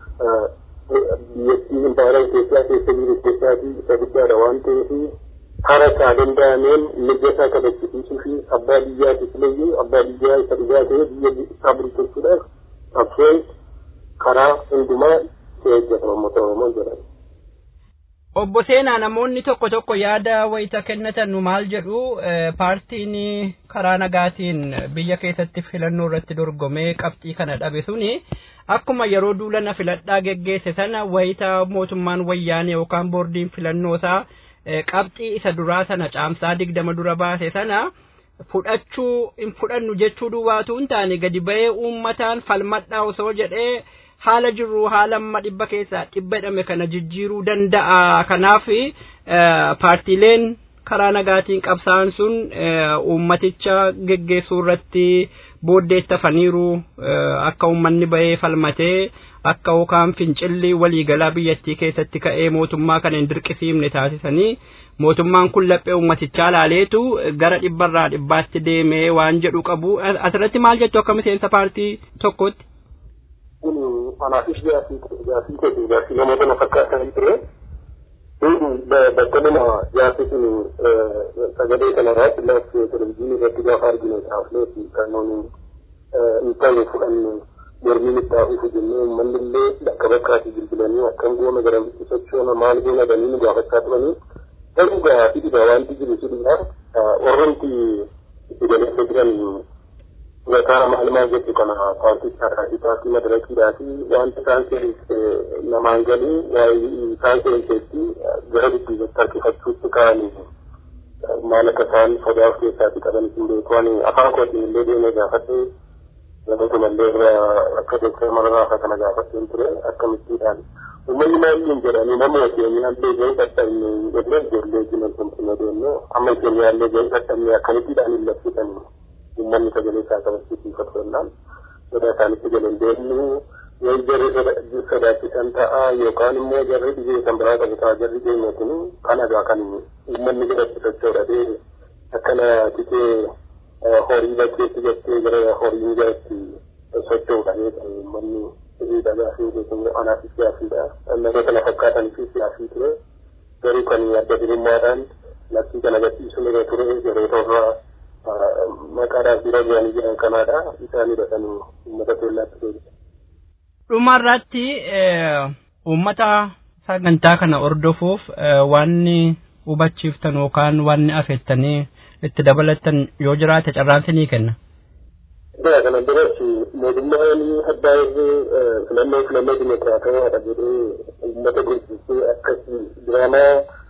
Speaker 8: biyyattii impaayera Itoophiyaa keessa jiru keessaati isa guddaadha waan ta'eef hara isaa danda'ameen mirga isaa kabachiisuu fi abbaa biyyaatiif illee abbaa biyyaa isa dhugaa ta'e biyya isaa bulchuudhaaf qabsoon karaa hundumaa itti eeggata uummata Oromoo jedhama.
Speaker 7: Obbo Seenaa namoonni tokko tokko yaada wayita kennatan nu maal jedhu paartiin karaa nagaatiin biyya keessatti filannoo irratti dorgomee qabxii kana dhabe suni akkuma yeroo duulana filadhaa geggeesse sana wayita mootummaan wayyaanee yookaan boordiin filannoosaa qabxii isa duraa sana caamsaa digdama dura baase sana fudhachuu hin fudhannu jechuu duwwaatu hin taane gadi ba'ee uummataan falmadhaa osoo jedhee haala jirru haala amma dhibba keessaa dhibba jedhame kana jijjiiruu danda'a kanaaf paartiileen karaa nagaatiin qabsaa'an sun uummaticha geggeessuu irratti booddeettafaniiru akka uummanni ba'ee falmatee akka yookaan fincilli waliigalaa biyyattii keessatti ka'ee mootummaa kana hin dirqisiifne taasisanii mootummaan kun laphee uummatichaa laaleetu gara dhibbarraa dhibbaatti deemee waan jedhu qabu asirratti maal jettu akka miseensa paartii tokkotti.
Speaker 8: kun anaafis gaafii gaafii godhu gaafii namoota na fakkaatan ture bakka nama gaafii kun sagalee kanarratti laafee televizyiinii irratti gaafa arginu taafneeti kan nuuni hin ta'e fudhannu mormiin itti hafuufu jennee uummanni illee bakka bakkaatti bilbilanii akkam goona garamitti sochoona maal goona danii nu gaafachaa turanii garuu gaafii dhibaa wanti jiru si dhibaa warrumti itti galeessa jiran Zakara malumaa jettu kana paartichaadhaati paartii madarakiidhaati wanti isaan keessa namaan galii isaan keessatti gara dudduubatti harkifachuutti ka'anii maal akka isaan sodaa of keessaatti qaban hin beeku ani afaan kootiin illee deemee gaafadhee namoota mallee irraa akka dooktar mararaa kana gaafadheen ture akkamittiidhaan uummanni maaliin jedhanii nama keenyaallee gahee dadhabne jedhee ijoollee jinan tumtumee deemne amma keenyaallee gahee dadhabne akkamittiidhaan hin labsitanii uummanni sagalee isaa kabachiisiifatu jennaan sodaa isaanitti galan deemnu yoo jarri sodaachisan ta'a yookaan immoo jarri dhibee kan biraa qabu ta'a jarri deemne kun kan egaa kan uummanni godhatti sochoodha akkana tikee horii bakkeetti jettee gara horiin jalatti sochoodha uummanni hiriidha gaafii beekamu anaafis gaafiidha namoota na fakkaataniifis gaafii ture garuu kan adda birummaadhaan lakkii kana gadhiisuun irra ture yeroo torraa maqaadhaaf bira bu'anii jiran kanaadha isaanidha kan uummata keellaatti deebisan.
Speaker 7: Dhumarratti uummata sagantaa kana hordofuuf wanni hubachiiftan yookaan wanni afeettanii itti dabalatan yoo jiraate carraansi ni kenna.
Speaker 8: Egaa kana biratti mootummaan abbaa irree filannoo filannoo dimokiraatawaadha jedhee uummata gurgursee akkasii diraamaa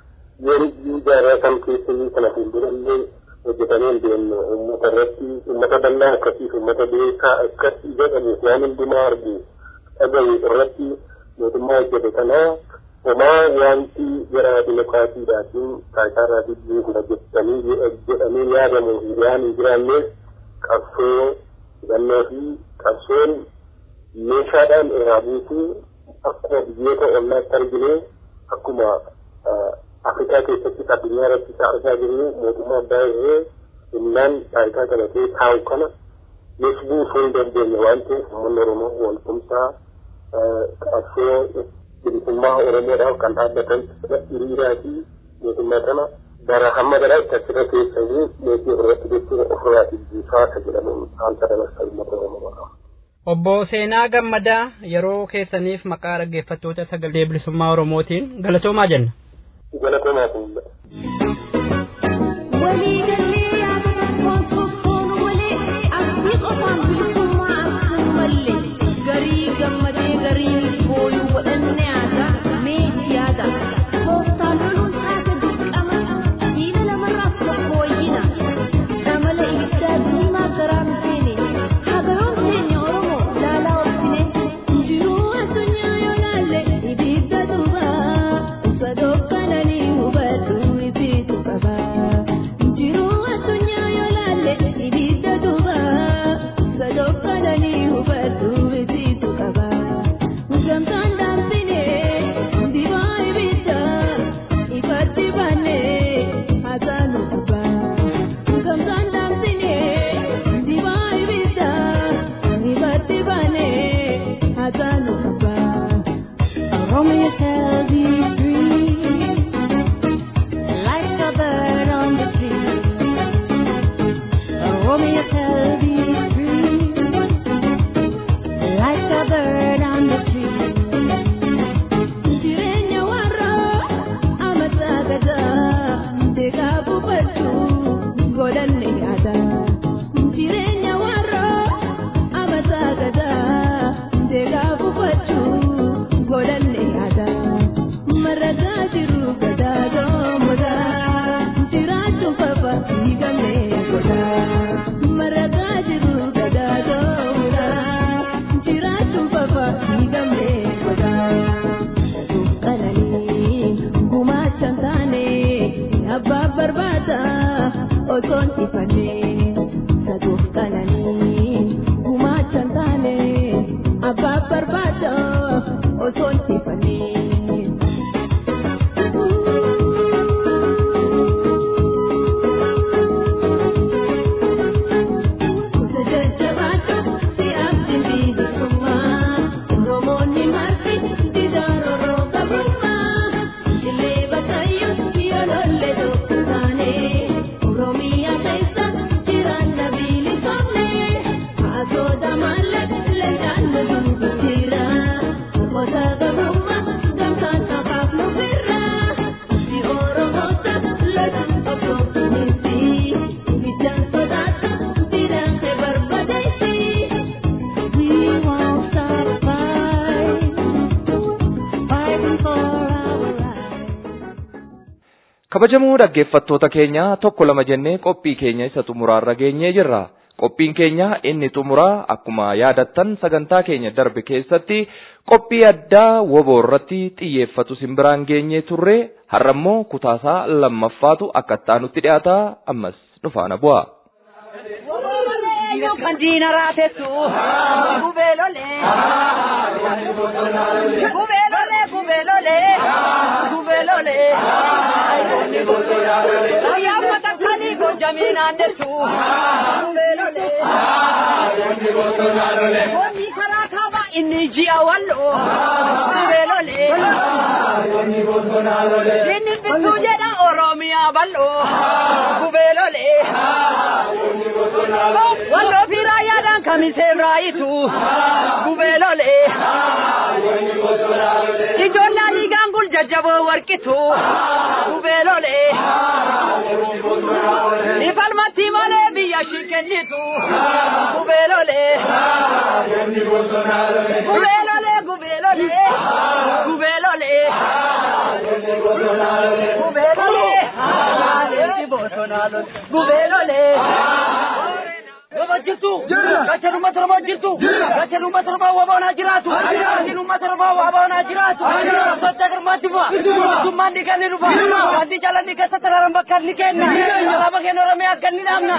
Speaker 8: yeroo jaarraa kam keessatti kana fuuldurallee hojjetamee hin deemne uummata irratti uummata bal'aa akkasiif uummata beekaa akkasii jedhamu waan hundumaa argu dhagahu irratti mootummaa hojjete kanaa homaa wanti gara dimokiraatiidhaatiin taayisaarraatiin beekudha jettanii jedhamee yaadamu waan hin jiraanneef qabsoo hidhannoo fi qabsoon meeshaadhaan irraa buutuu akkuma biyyoota ollaatti argine akkuma Afrikaa keessatti addunyaa irratti isa argaa jirru mootummaa abbaa irree innaan taayitaa qabatee taa'u kana yes buusuu hin dandeenye waan ta'eef uummanni Oromoo waltumsaa qabsoo bilisummaa Oromoodhaaf kan dhaabbatan hiriiraa fi mootummaa kana bara hamma gara itti achirra keessanii meetii ofirratti jechuun ofirraa jijjiisaa ka jedhamuun saanta dabarsa uummata oromoo
Speaker 7: Obbo Seenaa Gammadaa yeroo keessaniif maqaa dhaggeeffattoota sagalee bilisummaa Oromootiin galatoomaa jenna.
Speaker 8: Galatoomaa kun
Speaker 2: kabajamoo dhaggeeffattoota keenya tokko lama jennee qophii keenya isa xumuraarra geenyee jirra qophiin keenya inni xumuraa akkuma yaadattan sagantaa keenya darbe keessatti qophii addaa woboo irratti xiyyeeffatu simbiraan geenyee turre har'ammoo kutaasaa lammaffaatu akka ittaanutti dhiyaata ammas nufaana bu'a.
Speaker 9: kan diina raafessu gubeelolee gubeelolee gubeelolee gubeelolee ayyaa uffata kanii gojjamii naannessu gubeelolee Wanni karaa kaabaa inni ji'a walloo gubeelolee inni bituu jedha oromiyaa balloo gubeelolee walloo fi raayyaadhaan kamisee raayitu gubeelolee ijoollee liigaan gul jajjaboo warqitu gubeelolee ifalmatti malee biyya ishii kennitu gubeelolee gubeelolee gubeelolee gubeelolee gubeelolee leenji bosonaa lol gubeelolee. Waba jirtu. Gachan uummata Oromoo jirtu. Gachan uummata Oromoo waboonaa jiraatu. Gachan uummata Oromoo waboonaa jiraatu. Socha girmaatti bu'a. Mootummaan ni kenni dhufa. Wanti jalanni keessa taraaran bakka ni kenna. Alaabaa keenya Oromiyaa akka ni dhaabna.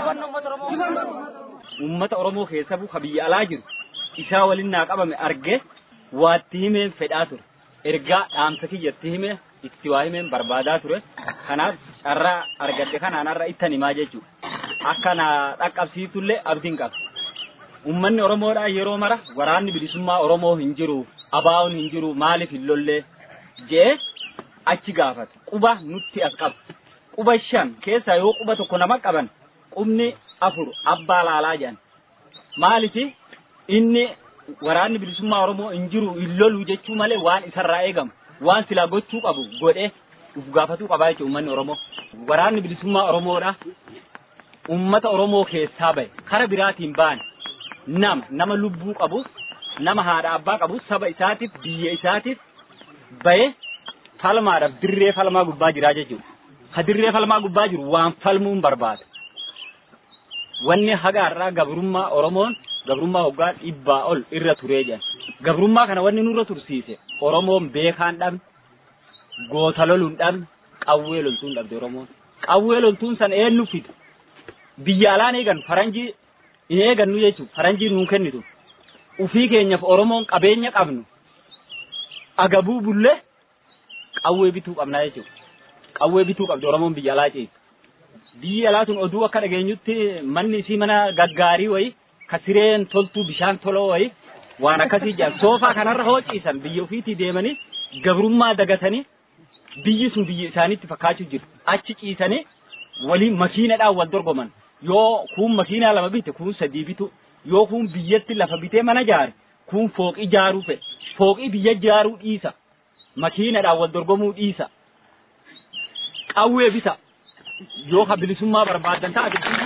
Speaker 10: Uummata Oromoo keessa bu'a biyya alaa jiru. Isaa waliin naa qabame arge waatti himeen fedhaa ture. Ergaa dhaamsa kiyyatti hime itti waa himeen barbaadaa ture. Kanaaf carraa argadhe kanaan har'a ittan himaa jechuudha. akka na dhaqqabsiitullee abdiin qaba. Uummanni Oromoodhaa yeroo mara waraanni bilisummaa Oromoo hin jiru, abaa'uun hin jiru, maaliif hin lollee jee achi gaafata. Quba nutti as qaba. quba shan keessaa yoo quba tokko nama qaban qubni afur abbaa laalaa jedhan maalifi inni waraanni bilisummaa oromoo hin jiru hin lolu jechuu malee waan isarraa eegamu waan silaa gochuu qabu godhee uf gaafatuu qabaa jechuudha uummanni oromoo waraanni bilisummaa oromoodha ummata oromoo keessaa bahe kara biraatiin ba'an nama nama lubbuu qabu nama haadha abbaa qabu saba isaatiif biyya isaatiif bahe falmaadhaaf dirree falmaa gubbaa jiraa jechuudha. Ha dirree falmaa gubbaa jiru waan falmuun barbaada. Wanni haga har'aa gabrummaa Oromoon gabrummaa waggaa dhibbaa ol irra turee jedhan. Gabrummaa kana wanni nurra tursiise Oromoon beekaan dhabne goota loluun dhabne qawwee loltuun dhabde Oromoon. Qawwee loltuun san eenyu fida? Biyya alaan eegan faranjii hin eegannu jechuudha. Faranjii nuun kennitu. Ufii keenyaaf Oromoon qabeenya qabnu agabuu bullee qawwee bituu qabnaa jechuudha. Qawwee bituu qabdi Oromoon biyya alaa ceetu. Biyyi alaa tun oduu akka dhageenyutti manni isii mana gaggaarii wayi ka sireen toltuu bishaan toloo wayi waan akkasii jedhan soofaa kanarra hoo ciisan biyya ofiitii deemanii gabrummaa dagatanii biyyi sun biyya isaaniitti fakkaachuu jiru. Achi ciisanii waliin makiinadhaan wal dorgoman. Yoo kuun makiinaa lama bite kuun sadii bitu yoo kuun biyyatti lafa bitee mana jaare kuun fooqii jaaruu fedhe fooqii biyya jaaruu dhiisa. makiinadhaan wal dorgomuu dhiisa. Qawwee bisa. Yoo ka bilisummaa barbaadan taate biyyi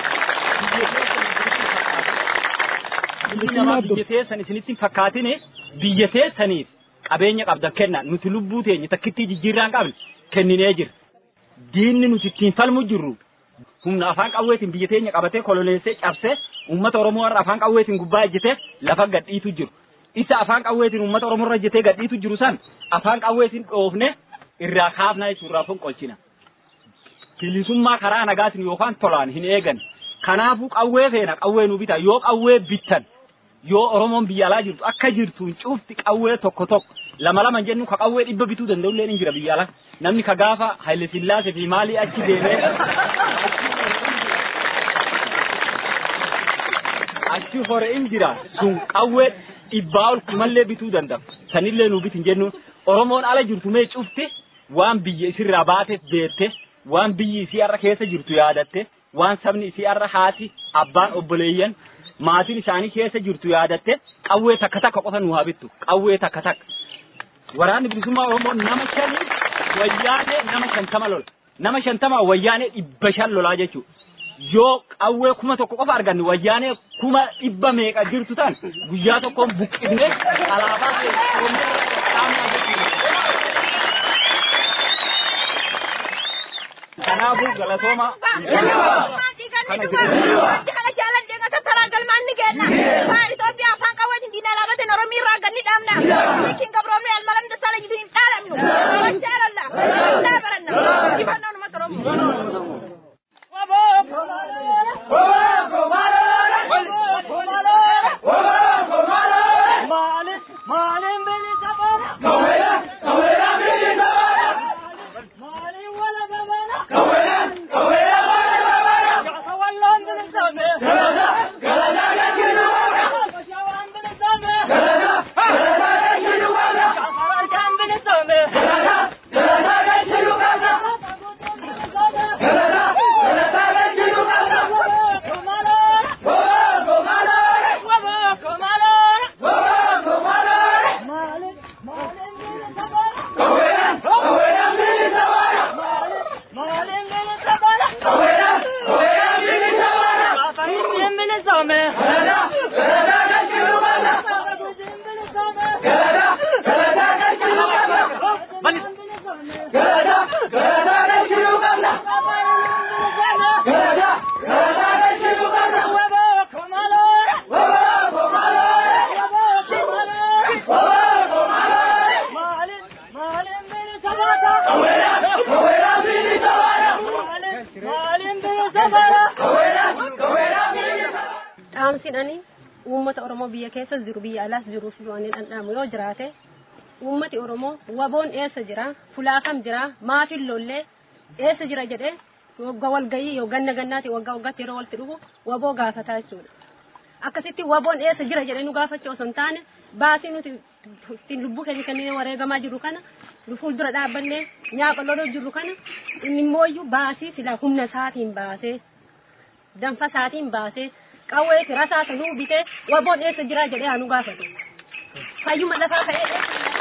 Speaker 10: namaa biyya teessan isinitti hin fakkaatine biyya teessaniif qabeenya qabdan kenna nuti lubbuu teenya takkittii jijjiirraan qabne kenninee jira. Diinni nuti ittiin falmu jirru humna afaan qawweetiin biyya teenya qabatee koloneessee cabsee uummata Oromoo warra afaan qawweetiin gubbaa ejjetee lafa gadhiitu jiru. isa afaan qawweetiin uummata Oromoo irra jetee gadhiitu jiru san afaan qawweetiin dhoofne irraa kaafna jechuudha irraa fonqolchina. Bilisummaa karaa nagaatiin yookaan tolaan hin eegan. Kanaafuu qawwee feena qawwee nu bita yoo qawwee bittan yoo Oromoon biyya alaa jirtu akka jirtuun cufti qawwee tokko tokko lama lama jennu ka qawwee dhibba bituu danda'u illee ni jira biyya alaa. Namni ka gaafa Haile Sillaasee fi maalii achi deemee achi hore in jira sun qawwee dhibbaa ol kumallee bituu danda'a. Sanillee nu bitin jennuun Oromoon ala jirtu mee cufti waan biyya isirraa baateef beette waan biyyi isii har'a keessa jirtu yaadatte waan sabni isii har'a haati abbaan obboleeyyan maatiin isaanii keessa jirtu yaadatte qawwee takka takka qofa nu haa bittu qawwee takka takka. Waraanni bilisummaa Oromoo nama shanii wayyaanee nama shantama lola. Nama shantama wayyaanee dhibba shan lolaa jechuudha. yoo qawwee kuma tokko qofa arganne wayyaanee kuma dhibba meeqa jirtu tan guyyaa tokkoon buqqifne alaabaa kanaafuu galatooma kana
Speaker 11: kana jaaladhee akka taraan galmaan ni kenna waan Itoophiyaa afaan qawweetiin diinaa laabateen Oromii irraa ganni dhaabna miikiin gabroomni almalan dasaala jiru hin dhaadamnu jaalalla naa baranna injifannoo uummata Oromoo. dhaamsidhani uummata Oromoo biyya keessas jiru biyya alaas jiruuf du'anii dhandhaamu yoo jiraate uummati Oromoo waboon eessa jira fulaafam jira maafin lollee eessa jira jedhee waggaa walgayii yoo ganna gannaati waggaa waggaatti yeroo walitti dhufu waboo gaafataa jechuudha. Akkasitti waboon eessa jira jedhee nu gaafachuu osoo hin taane baasii nuti ittiin lubbuu keenya kennee wareegamaa jiru kana nu fuuldura dhaabbannee nyaaqa loloo jirru kana inni immooyyuu baasii sila humna isaatiin baasee danfa isaatiin baasee qawwee fi rasaasa nuu bitee waboon eessa jiraa jedhee haa nu gaafatu. Fayyuma lafaa ka'ee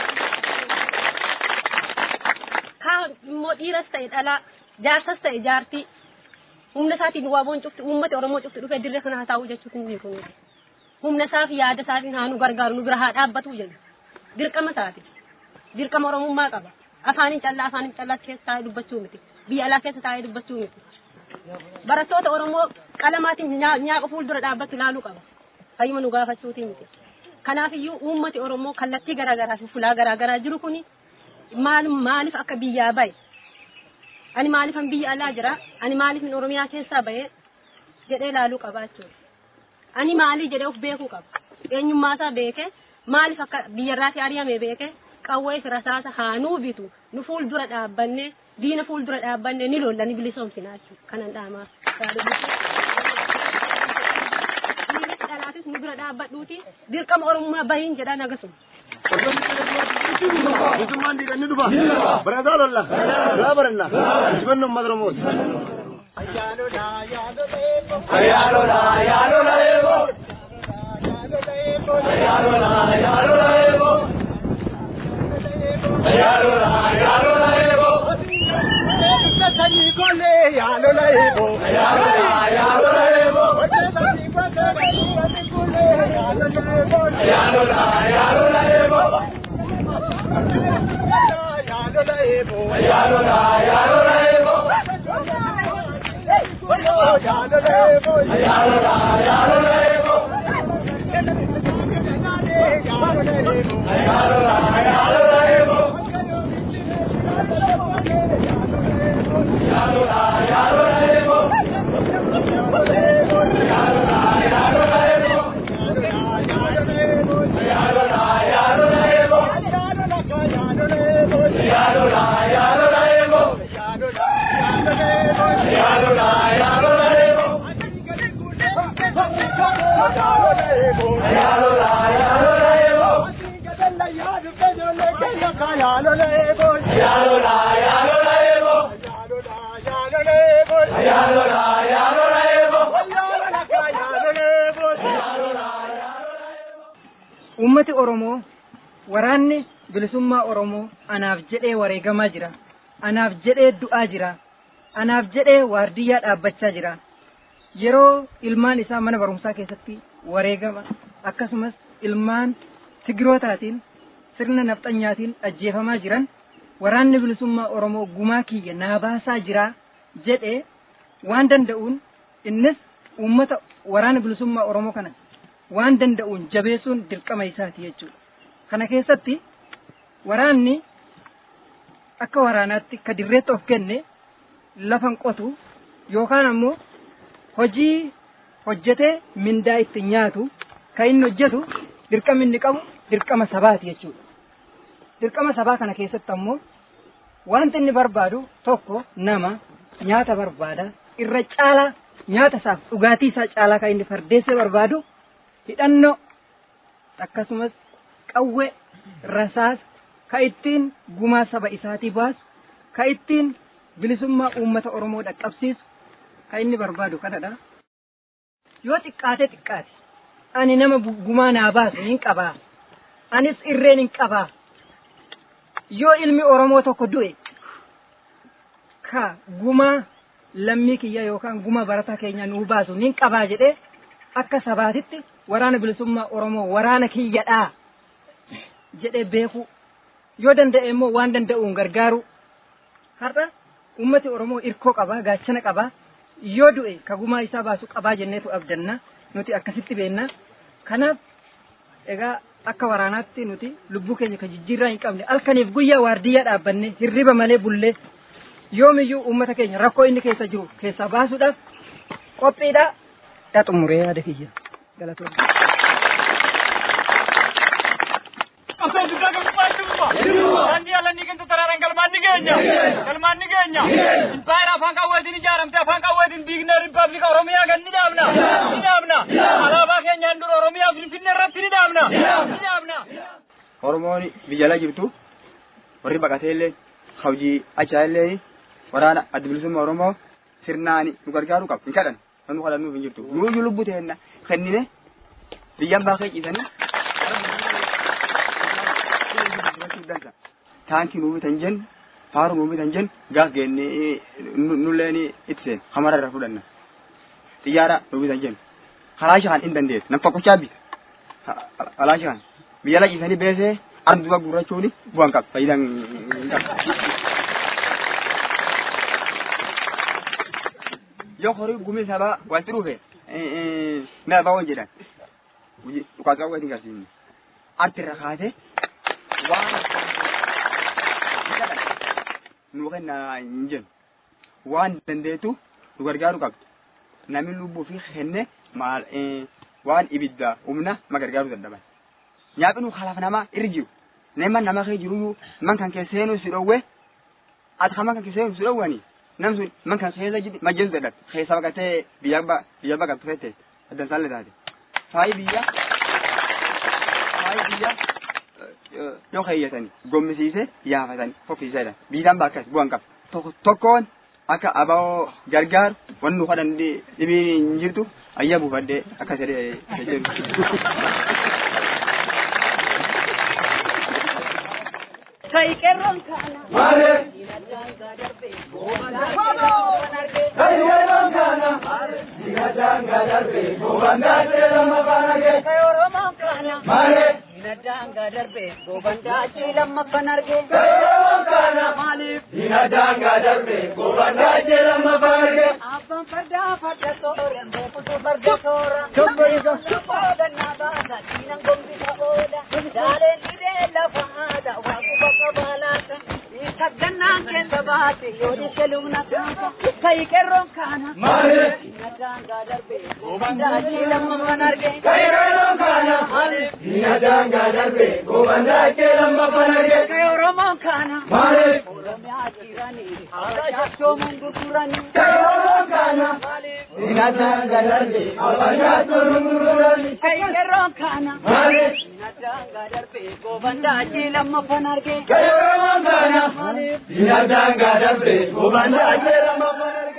Speaker 11: kaa immoo dhiiras ta'e dhalaa jaarsas ta'e jaartii humna isaatiin waboon cufti uummata Oromoo cufti dhufee dirree kana haasa'uu jechuutu hin jiru. Humna isaa fi yaada isaatiin haa nu gargaaru nu bira haa dhaabbatu jedhu. Dirqama isaati. Dirqama Oromummaa qaba. Afaaniin callaa afaaniin callaa keessa taa'ee dubbachuu miti. Biyya alaa keessa taa'ee dubbachuu miti. Barattoota Oromoo qalamaatiin nyaaqa fuuldura dhaabbatu ilaaluu qaba. Fayyuma nu gaafachuutii miti. Kanaafiyyuu uummati Oromoo kallattii garaagaraa fi fulaa garaagaraa jiru kuni maal maaliif akka biyyaa bahe ani maaliifan biyya alaa jira ani maaliifin Oromiyaa keessaa bahe jedhee ilaaluu qaba jechuudha. Ani maalii jedhee of beekuu qaba. Eenyummaasaa beekee maaliif akka biyyarraatii ari'ame beekee qawwee fi rasaasa haanuu bitu nu fuuldura dhaabbanne diina fuuldura dhaabbanne ni lolla ni bilisoomsina jechuudha kanan dhaamaaf. Diina dhalaatis nu bira dhaabbadhuuti dirqama Oromummaa bahiin jedhaan agasuma.
Speaker 12: Bilisummaan dhiiganni dhufa. Barataa lolla. Gaa baranna. Injifannoo uummata Oromooti.
Speaker 9: Ayyaalola ayyaalola eebo. Ayyaalola ayyaalola eebo. Ayyaalola ayyaalola eebo. Sanyii kole ayyaalola eebo. Ayyaalola ayyaalola eebo. Ayyaalola ayyaalola eebo. Ayyaalola ayyaalola eebo. Ayyaalola ayyaalola eebo. Ayyaalola ayyaalola eebo. Ayyaalola ayyaalola eebo. Ayyaalola ayyaalola eebo. Ayyaalola ayyaalola eebo. Ayyaalola ayyaalola eebo. Ayyaalola ayyaalola eebo. Ayyaalola ayyaalola eebo. Ayyaalola ayyaalola eebo. Ayyaalola ayyaalola eebo.
Speaker 13: Uummati Oromoo waraanni bilisummaa Oromoo anaaf jedhee wareegamaa jira. Anaaf jedhee du'aa jira. Anaaf jedhee waardiyyaa dhaabbachaa jira. Yeroo ilmaan isaa mana barumsaa keessatti wareegama akkasumas ilmaan tigirootaatiin sirna nafxanyaatiin ajjeefamaa jiran waraanni bilisummaa Oromoo gumaa kiyya naa baasaa jira jedhee waan danda'uun innis uummata waraana bilisummaa Oromoo kana waan danda'uun jabeessuun dirqama isaati jechuudha. Kana keessatti waraanni akka waraanaatti ka dirreetti of kenne lafan qotu yookaan ammoo hojii hojjetee mindaa itti nyaatu kan inni hojjetu dirqama inni qabu dirqama sabaati jechuudha. Dirqama sabaa kana keessatti ammoo wanti inni barbaadu tokko nama nyaata barbaada irra caalaa nyaata isaaf dhugaatii isaa caalaa kan inni fardeessee barbaadu hidhannoo akkasumas qawwee rasaasa ka ittiin gumaa saba isaatii baasu ka ittiin bilisummaa uummata Oromoo dhaqqabsiisu ka inni barbaadu kanadha. Yoo xiqqaate xiqqaate ani nama gumaa naa baasu hin qabaa anis irreen hin qabaa yoo ilmi Oromoo tokko du'e ka gumaa lammii kiyya yookaan gumaa barataa keenya nuu baasu hin qabaa jedhee akka sabaatitti waraana bilisummaa Oromoo waraana kiyyadhaa jedhee beeku yoo danda'e immoo waan danda'uun gargaaru har'a ummati Oromoo irkoo qabaa gaachana qabaa yoo du'e ka gumaa isaa baasu qabaa jenneetu abdanna nuti akkasitti beenna kanaaf egaa akka waraanaatti nuti lubbuu keenya ka jijjiirraa hin qabne halkaniif guyyaa waardiyyaa dhaabbanne hirriba malee bullee yoomiyyuu uummata keenya rakkoo inni keessa jiru keessaa baasuudhaaf qophiidha yaa xumuree yaada kiyya galatoomne.
Speaker 9: Abdul Guddaa Gammaa Jiruma. Wanni alanii kan taraaran galmaan ni geenya. Galmaan ni geenya. Impaayira afaan qawweetiin ijaaramte afaan qawweetiin diignee riippaabilika Oromiyaa kan ni dhaabna. Ni dhaabna. Alaabaa keenyaan dura Oromiyaa Finfinnee irratti ni dhaabna. Ni dhaabna.
Speaker 10: Oromoon biyya ala jirtu
Speaker 14: warri baqatee illee hojii achaa illee waraana adda bilisummaa oromoo sirnaani nu gargaaruu qabu hin kadhan kan nu kadhannuuf hin jirtu nuuyyuu lubbuu teenna kennine biyyan baakee ciisanii taankii nuu bitan jennu faaruu nuu bitan jennu gaaf geennee nulleen itti seen hamara irra fudhanna xiyyaara nuu bitan jennu karaa shahan hin dandeessu nam tokkochaa bita karaa shahan biyya la ciisanii beesee arduba gurrachuuni bu'an qaba fayyidaan hin qabu. yoo horii gumii sabaa walitti dhufe na baawwan jedhan dhukaasa waliin garsiifne arti irra kaase waan nu kenna hin jennu waan dandeetu nu gargaaru qabdu namni lubbuu fi kenne maal waan ibidda humna ma gargaaru dadhaban nyaaphi nu kalaaf nama irra jiru nama nama kee jiruyyuu man kan kee seenuu si dhowwe ati kan man kan kee seenuu si dhowwanii nam sun man kan keessa jidi majjeesu dadhab keessa baqatee biyya ba biyya baqatu fette addan saalle taate faayi biyya faayi biyya yoo keeyyatanii gommisiise yaafatanii fokkisiisedha biyyaan bakkas bu'an qaba tokko tokkoon akka aba'oo gargaaru wanni nu kadhan dhibii hin jirtu ayya buufadhee akka jedhee jedhu.
Speaker 9: Kai kerron kana.
Speaker 6: Male.
Speaker 9: Kai kerron kana.
Speaker 6: Dinadanga darbe gobanda jela mabanage.
Speaker 9: Kai oromo kana.
Speaker 6: Male.
Speaker 9: Dinadanga darbe gobanda jela mabanage.
Speaker 6: Kai oromo kana.
Speaker 9: Malif.
Speaker 6: Dinadanga darbe gobanda jela mabanage.
Speaker 9: Abban farda farda soren bokutu farda sora. Chobbeega. Chobbeega nabada dinan gombi ka oda. Dalen ide la fahada wa kubaka balata. Isagannaan keessa baate yoo dishelumna kaasa. Kai kerron kana.
Speaker 6: Male.
Speaker 9: Dinadanga darbe gobanda jela mabanage.
Speaker 6: Kai oromo kana.
Speaker 9: Male.
Speaker 6: Dinadanga darbe gobanda jela mabanage.
Speaker 9: Kai oromo kana.
Speaker 6: Male.
Speaker 9: Oromiyaa jirani. Haala jachoomuun gurgurani.
Speaker 6: Kai oromo kana. Dinadanga darbe gobanda jela mabanage.
Speaker 9: Kai kerron kana.
Speaker 6: Male.
Speaker 9: Dinadanga darbe gobanda jela mabanage.
Speaker 6: Kai oromo kana. Dinadanga darbe gobanda jela mabanage.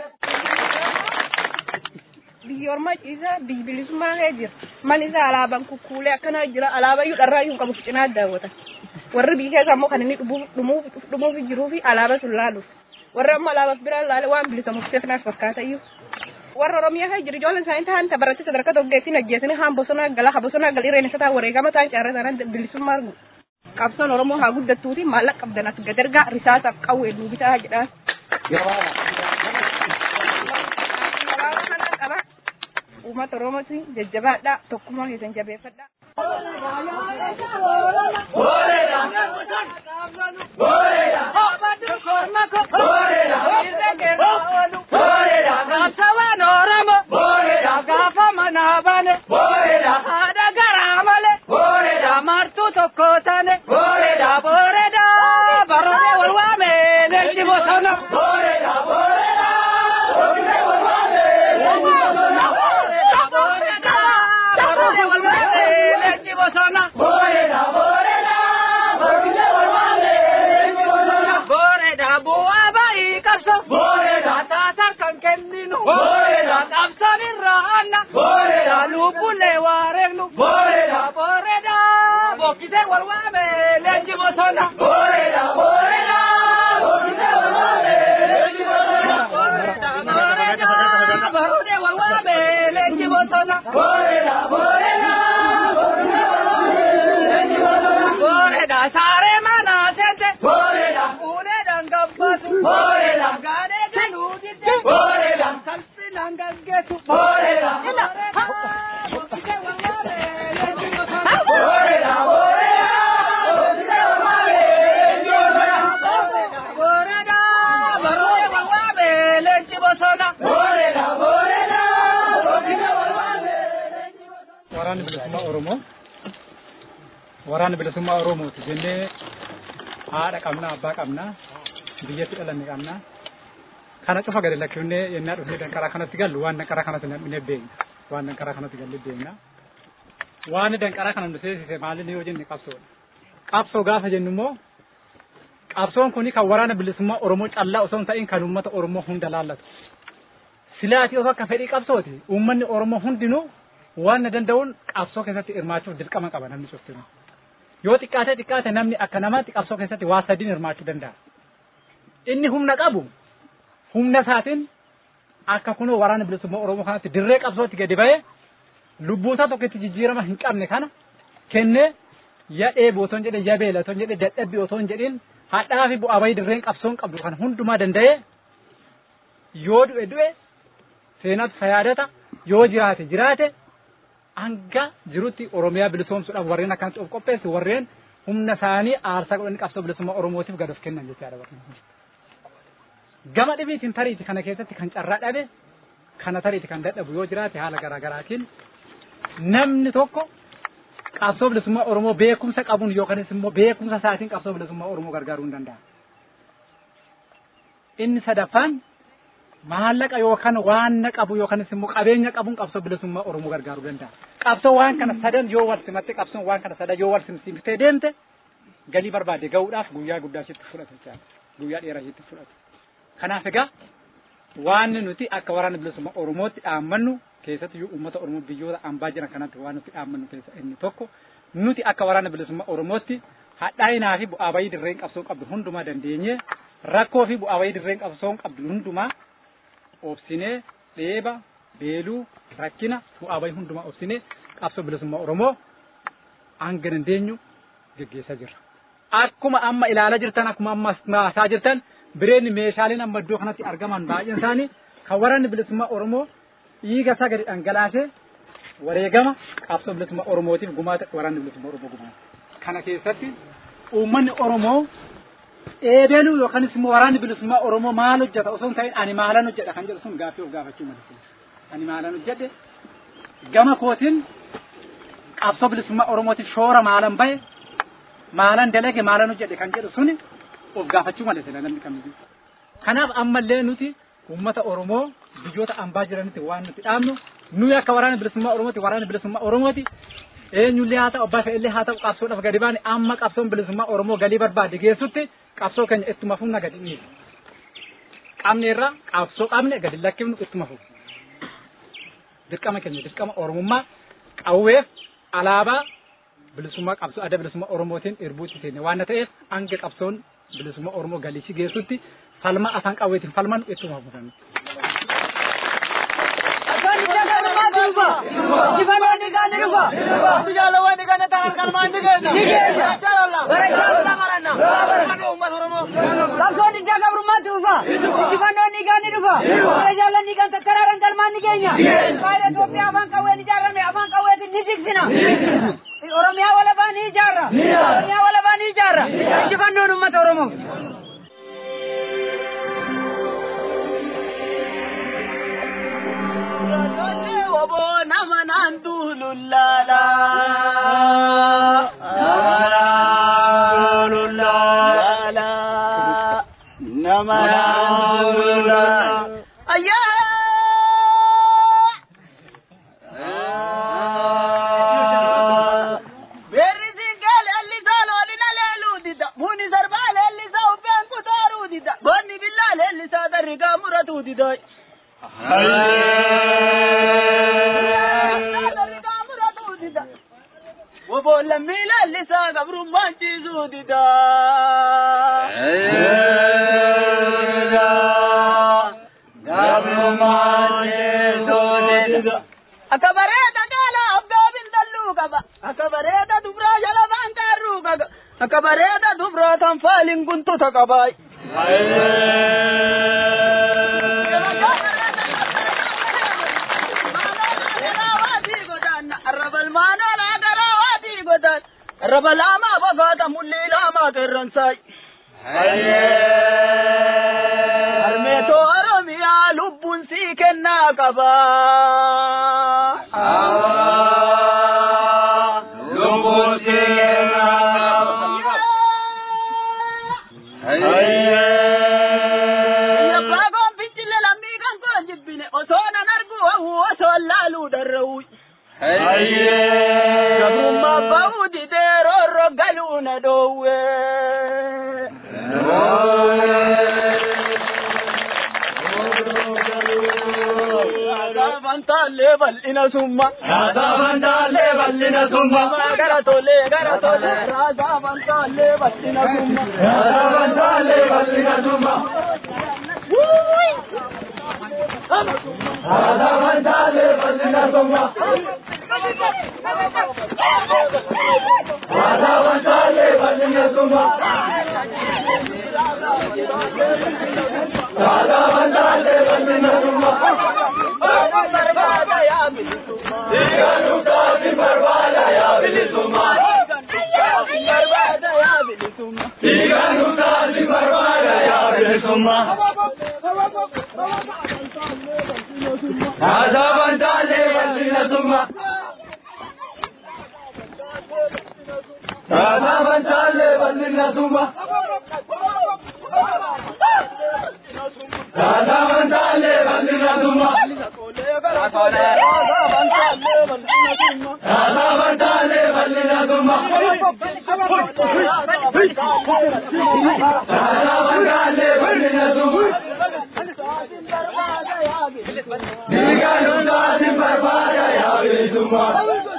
Speaker 15: biyyi ormaa ciisa biyyi bilisummaa kee jira man isa alaabaan kukkuulee akkana jira alaabaa iyyuu dharraa iyyuu qabu cinaa daawwatan warri biyya keessa ammoo kan inni dhumuuf dhumuuf jiruu fi alaabaa sun laaluuf warri ammoo alaabaaf biraan laale waan bilisamuuf seefnaaf fakkaata iyyuu warra oromiyaa kee jira ijoolleen isaanii ta'an tabaratti sadarkaa tokkeettiin ajjeesanii haan bosonaa gala ha bosonaa gal irreen isa ta'an wareegama ta'an caarraa isaanii bilisummaa argu qabsoon oromoo haa guddattuuti maallaqa qabdan as gadargaa risaasaaf qawwee nuu bitaa jedhaan. uummata oromooti jajjabaadha tokkummaa keessan jabeeffadha.
Speaker 9: Gaafsawaan Oromo. Gaafa manaa bane. Haadha garaa male. Martuu tokko tane. Booreda. Barone wal waame. Leenji bosona. Barone wal waame. Leenji bosona. Booreda bu'aa ba'ii qabso. Taatar kan kenninu. Qabsoon irraa aanna. Lubbulee waa reegnu. Booreda. Bokkisee wal waame. Leenji bosona. Booreda. Booreda. Barone wal waame. Leenji bosona. Booreda. Saaree mana seete. Uleedhaan gabbatu. Gaadee galuu didde. Salphinaan gaggeessu. Ila. Bokkisee wal waame. Leenji bosona. Booreda. Barone wal waame. Leenji bosona.
Speaker 16: waraanni bilisummaa Oromoo waraanni bilisummaa Oromooti jennee haadha qabna abbaa qabna biyyatti dhalanne qabna kana cufa gadi lakkifnee yennaa dhufnee danqaraa kanatti gallu waan danqaraa kanatti nam'inee beekna waan danqaraa kanatti gallee beekna waan danqaraa kana nu seensise maali yoo jenne qabsoodha qabsoo gaafa jennu immoo qabsoon kuni kan waraana bilisummaa Oromoo callaa osoo hin ta'in kan uummata Oromoo hunda laallatu. Silaati osoo akka fedhii qabsooti uummanni Oromoo hundinuu waan na danda'uun qabsoo keessatti hirmaachuuf dirqama qaba namni cuftinu. Yoo xiqqaate xiqqaate namni akka namaatti qabsoo keessatti waa sadiin hirmaachuu danda'a. Inni humna qabu humna isaatiin akka kunoo waraana bilisummaa Oromoo kanatti dirree qabsootti gadi ba'ee lubbuusaa tokkotti jijjiirama hin qabne kana kennee ya dheebu otoo hin jedhin ya beela otoo hin jedhin dadhabbii otoo hin jedhin hadhaa fi bu'aa bayii dirreen qabsoon qabdu kan hundumaa danda'ee yoo du'e du'e seenatu fayaadata yoo jiraate jiraate hanga jirutti Oromiyaa bilisoomsuudhaaf warreen akkanatti of qopheessu warreen humna isaanii aarsaa godhanii qabsoo bilisummaa Oromootiif gad of kennan jechaadha warreen. Gama dhibiitiin tariiti kana keessatti kan carraa dhabe kana tariiti kan dadhabu yoo jiraate haala garaagaraatiin namni tokko qabsoo bilisummaa Oromoo beekumsa qabuun yookanis immoo beekumsa isaatiin qabsoo bilisummaa Oromoo gargaaruu hin danda'a. Inni sadaffaan maallaqa yookaan waan qabu yookanis immoo qabeenya qabuun qabsoo bilisummaa Oromoo gargaaruu danda'a. Qabsoo waan kana sadan yoo wal simatte qabsoon waan kana sadan yoo wal simsiiftee deemte galii barbaade ga'uudhaaf guyyaa guddaa sitti fudhata jechaadha. Guyyaa dheeraa sitti fudhata. Kanaaf egaa waan nuti akka waraana bilisummaa Oromootti dhaammannu keessatti uummata Oromoo biyyoota ambaa jiran kanatti waan nuti dhaammannu keessa inni tokko nuti akka waraana bilisummaa Oromootti hadhaa'inaa fi bu'aa bayii dirreen qabsoo qabdu hundumaa dandeenye rakkoo fi bu'aa bayii dirreen qabsoo qabdu hundumaa obsinee dheeba beeluu rakkina bu'aa bayii hundumaa obsinee qabsoo bilisummaa Oromoo hanga dandeenyu geggeessaa jirra. Akkuma amma ilaalaa jirtan akkuma amma maasaa jirtan bireenni meeshaaleen amma iddoo kanatti argaman baay'een isaanii kan waraanni bilisummaa Oromoo dhiiga isaa gadi dhangalaasee wareegama qabsoo bilisummaa Oromootiif gumaata waraanni bilisummaa Oromoo gumaata. Kana keessatti uummanni Oromoo eebenuu yookaanis immoo waraanni bilisummaa Oromoo maal hojjeta osoo hin ta'in ani maalan hojjedha kan jedhu sun gaaffii of gaafachuu malee. Ani maalan hojjedhe gama kootiin qabsoo bilisummaa Oromootiif shoora maalan bahe maalan dalage maalan hojjedhe kan jedhu suni of gaafachuu malee sila namni kamiyyuu. Kanaaf ammallee nuti uummata Oromoo biyyoota ambaa jiranitti waan nuti dhaabnu nuyi akka waraana bilisummaa Oromooti waraana bilisummaa Oromooti eenyullee haa ta'u abbaa fe'illee haa ta'u qabsoodhaaf gadi baane amma qabsoon bilisummaa Oromoo galii barbaade geessutti qabsoo keenya ittuma fufna gadi dhiisu. Qabne irraa qabsoo qabne gadi lakkifnu ittuma fufu. Dirqama keenya dirqama Oromummaa qawweef alaabaa bilisummaa qabsoo adda bilisummaa Oromootiin irbuutti seenne waan ta'eef hanga qabsoon bilisummaa Oromoo galiisi geessutti falma afaan qawweetiin falman ittuma fufannu.
Speaker 9: Qabsoon ijaa gabrummaatti dhufa. Injifannoon dhiigaan ni dhufa. Bara jaallan dhiigaan tattaraaraan galmaan ni keenya. Faayida Itoophiyaa afaan qawween ijaarame afaan qawweetiin ni jigsina. Oromiyaa walabaa ni ijaarra. Oromiyaa walabaa ni ijaarra. Injifannoon uummata Oromoo.
Speaker 17: Obo nama naan duulullaala. Nama naan duulullaala. Ayyaa. Beerri siinqee leellisaa loolina leeluu dida. Muni sarbaa leellisaa uffeen kutaaruu dida. Bonni billaa leellisaa darrigaa muratuu dida. Wobolla miila lisaa gabrummaan ciisuu dida. Gabrummaan ciisuu dida. Akka bareeda gaala abbaa bintalluu qaba. Akka bareeda dubraa jala baanqaarruu qaba. Akka bareeda dubraa tan faaliin guntuta qaba. Raba lama fagaata mullee lama qeerransaay. Harmeetoo Oromiyaa lubbuun sii kennaa qaba. Lubbuun sii kennaa qaba. Yabbaa koon fincile lammii kan koon jibbine osoo nan argu hawwu osoo laaluu darra'u. Gabrummaa ba'uu didee roorro galuu na dhoowwe. Raadabantaale bal'ina summa.
Speaker 6: Raadabantaale bal'ina summa.
Speaker 17: Gara tole gara tole. Raadabantaale bal'ina summa.
Speaker 6: Raadabantaale bal'ina summa. Raadabantaale bal'ina summa. Raadabantaale bal'ina summa. Raadabantaale bal'ina summa.
Speaker 17: Barbaada yaa bilisummaa.
Speaker 6: Diiganuutaati barbaada yaa bilisummaa.
Speaker 17: Barbaada yaa bilisummaa.
Speaker 6: Diiganuutaati barbaada yaa bilisummaa. Raadabantaale bal'ina summa. Raadabantaale bal'ina summa. Raadabantaale bal'ina summa. Raadabantaale bal'ina summa. Raadabantaale bal'ina summa. Diiganuutaati barbaada yaa bilisummaa.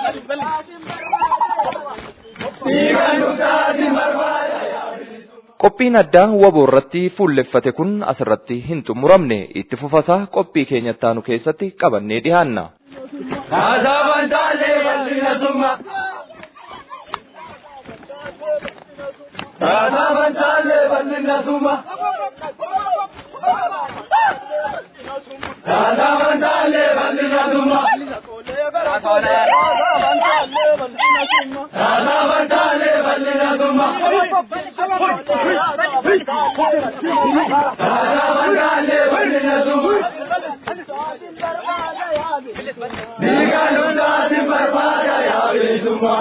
Speaker 6: Diiganuutaati barbaada yaa
Speaker 2: Qophiin addaa waboo irratti fuulleffate kun asirratti hin xumuramne itti fufasaa qophii keenyattaanu keessatti qabannee dhihaanna.
Speaker 6: Raadabantaale bal'ina summa. Raadabantaale bal'ina summa. Raadabantaale bal'ina summa. Raadabantaale bal'ina summa. Raadabantaale bal'ina summa. Diiganuutaati barbaada yaa bilisummaa.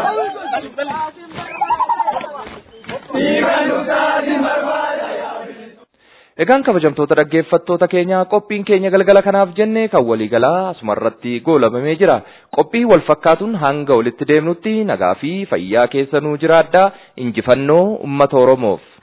Speaker 6: Diiganuutaati barbaada yaa
Speaker 2: Egaan kabajamtoota dhaggeeffattoota keenyaa qophiin keenya galgala kanaaf jenne kan waliigalaa asumarratti goolabamee jira. Qophii wal fakkaatuun hanga walitti deemnutti nagaa fi fayyaa keessanuu jiraadhaa injifannoo uummata Oromoof.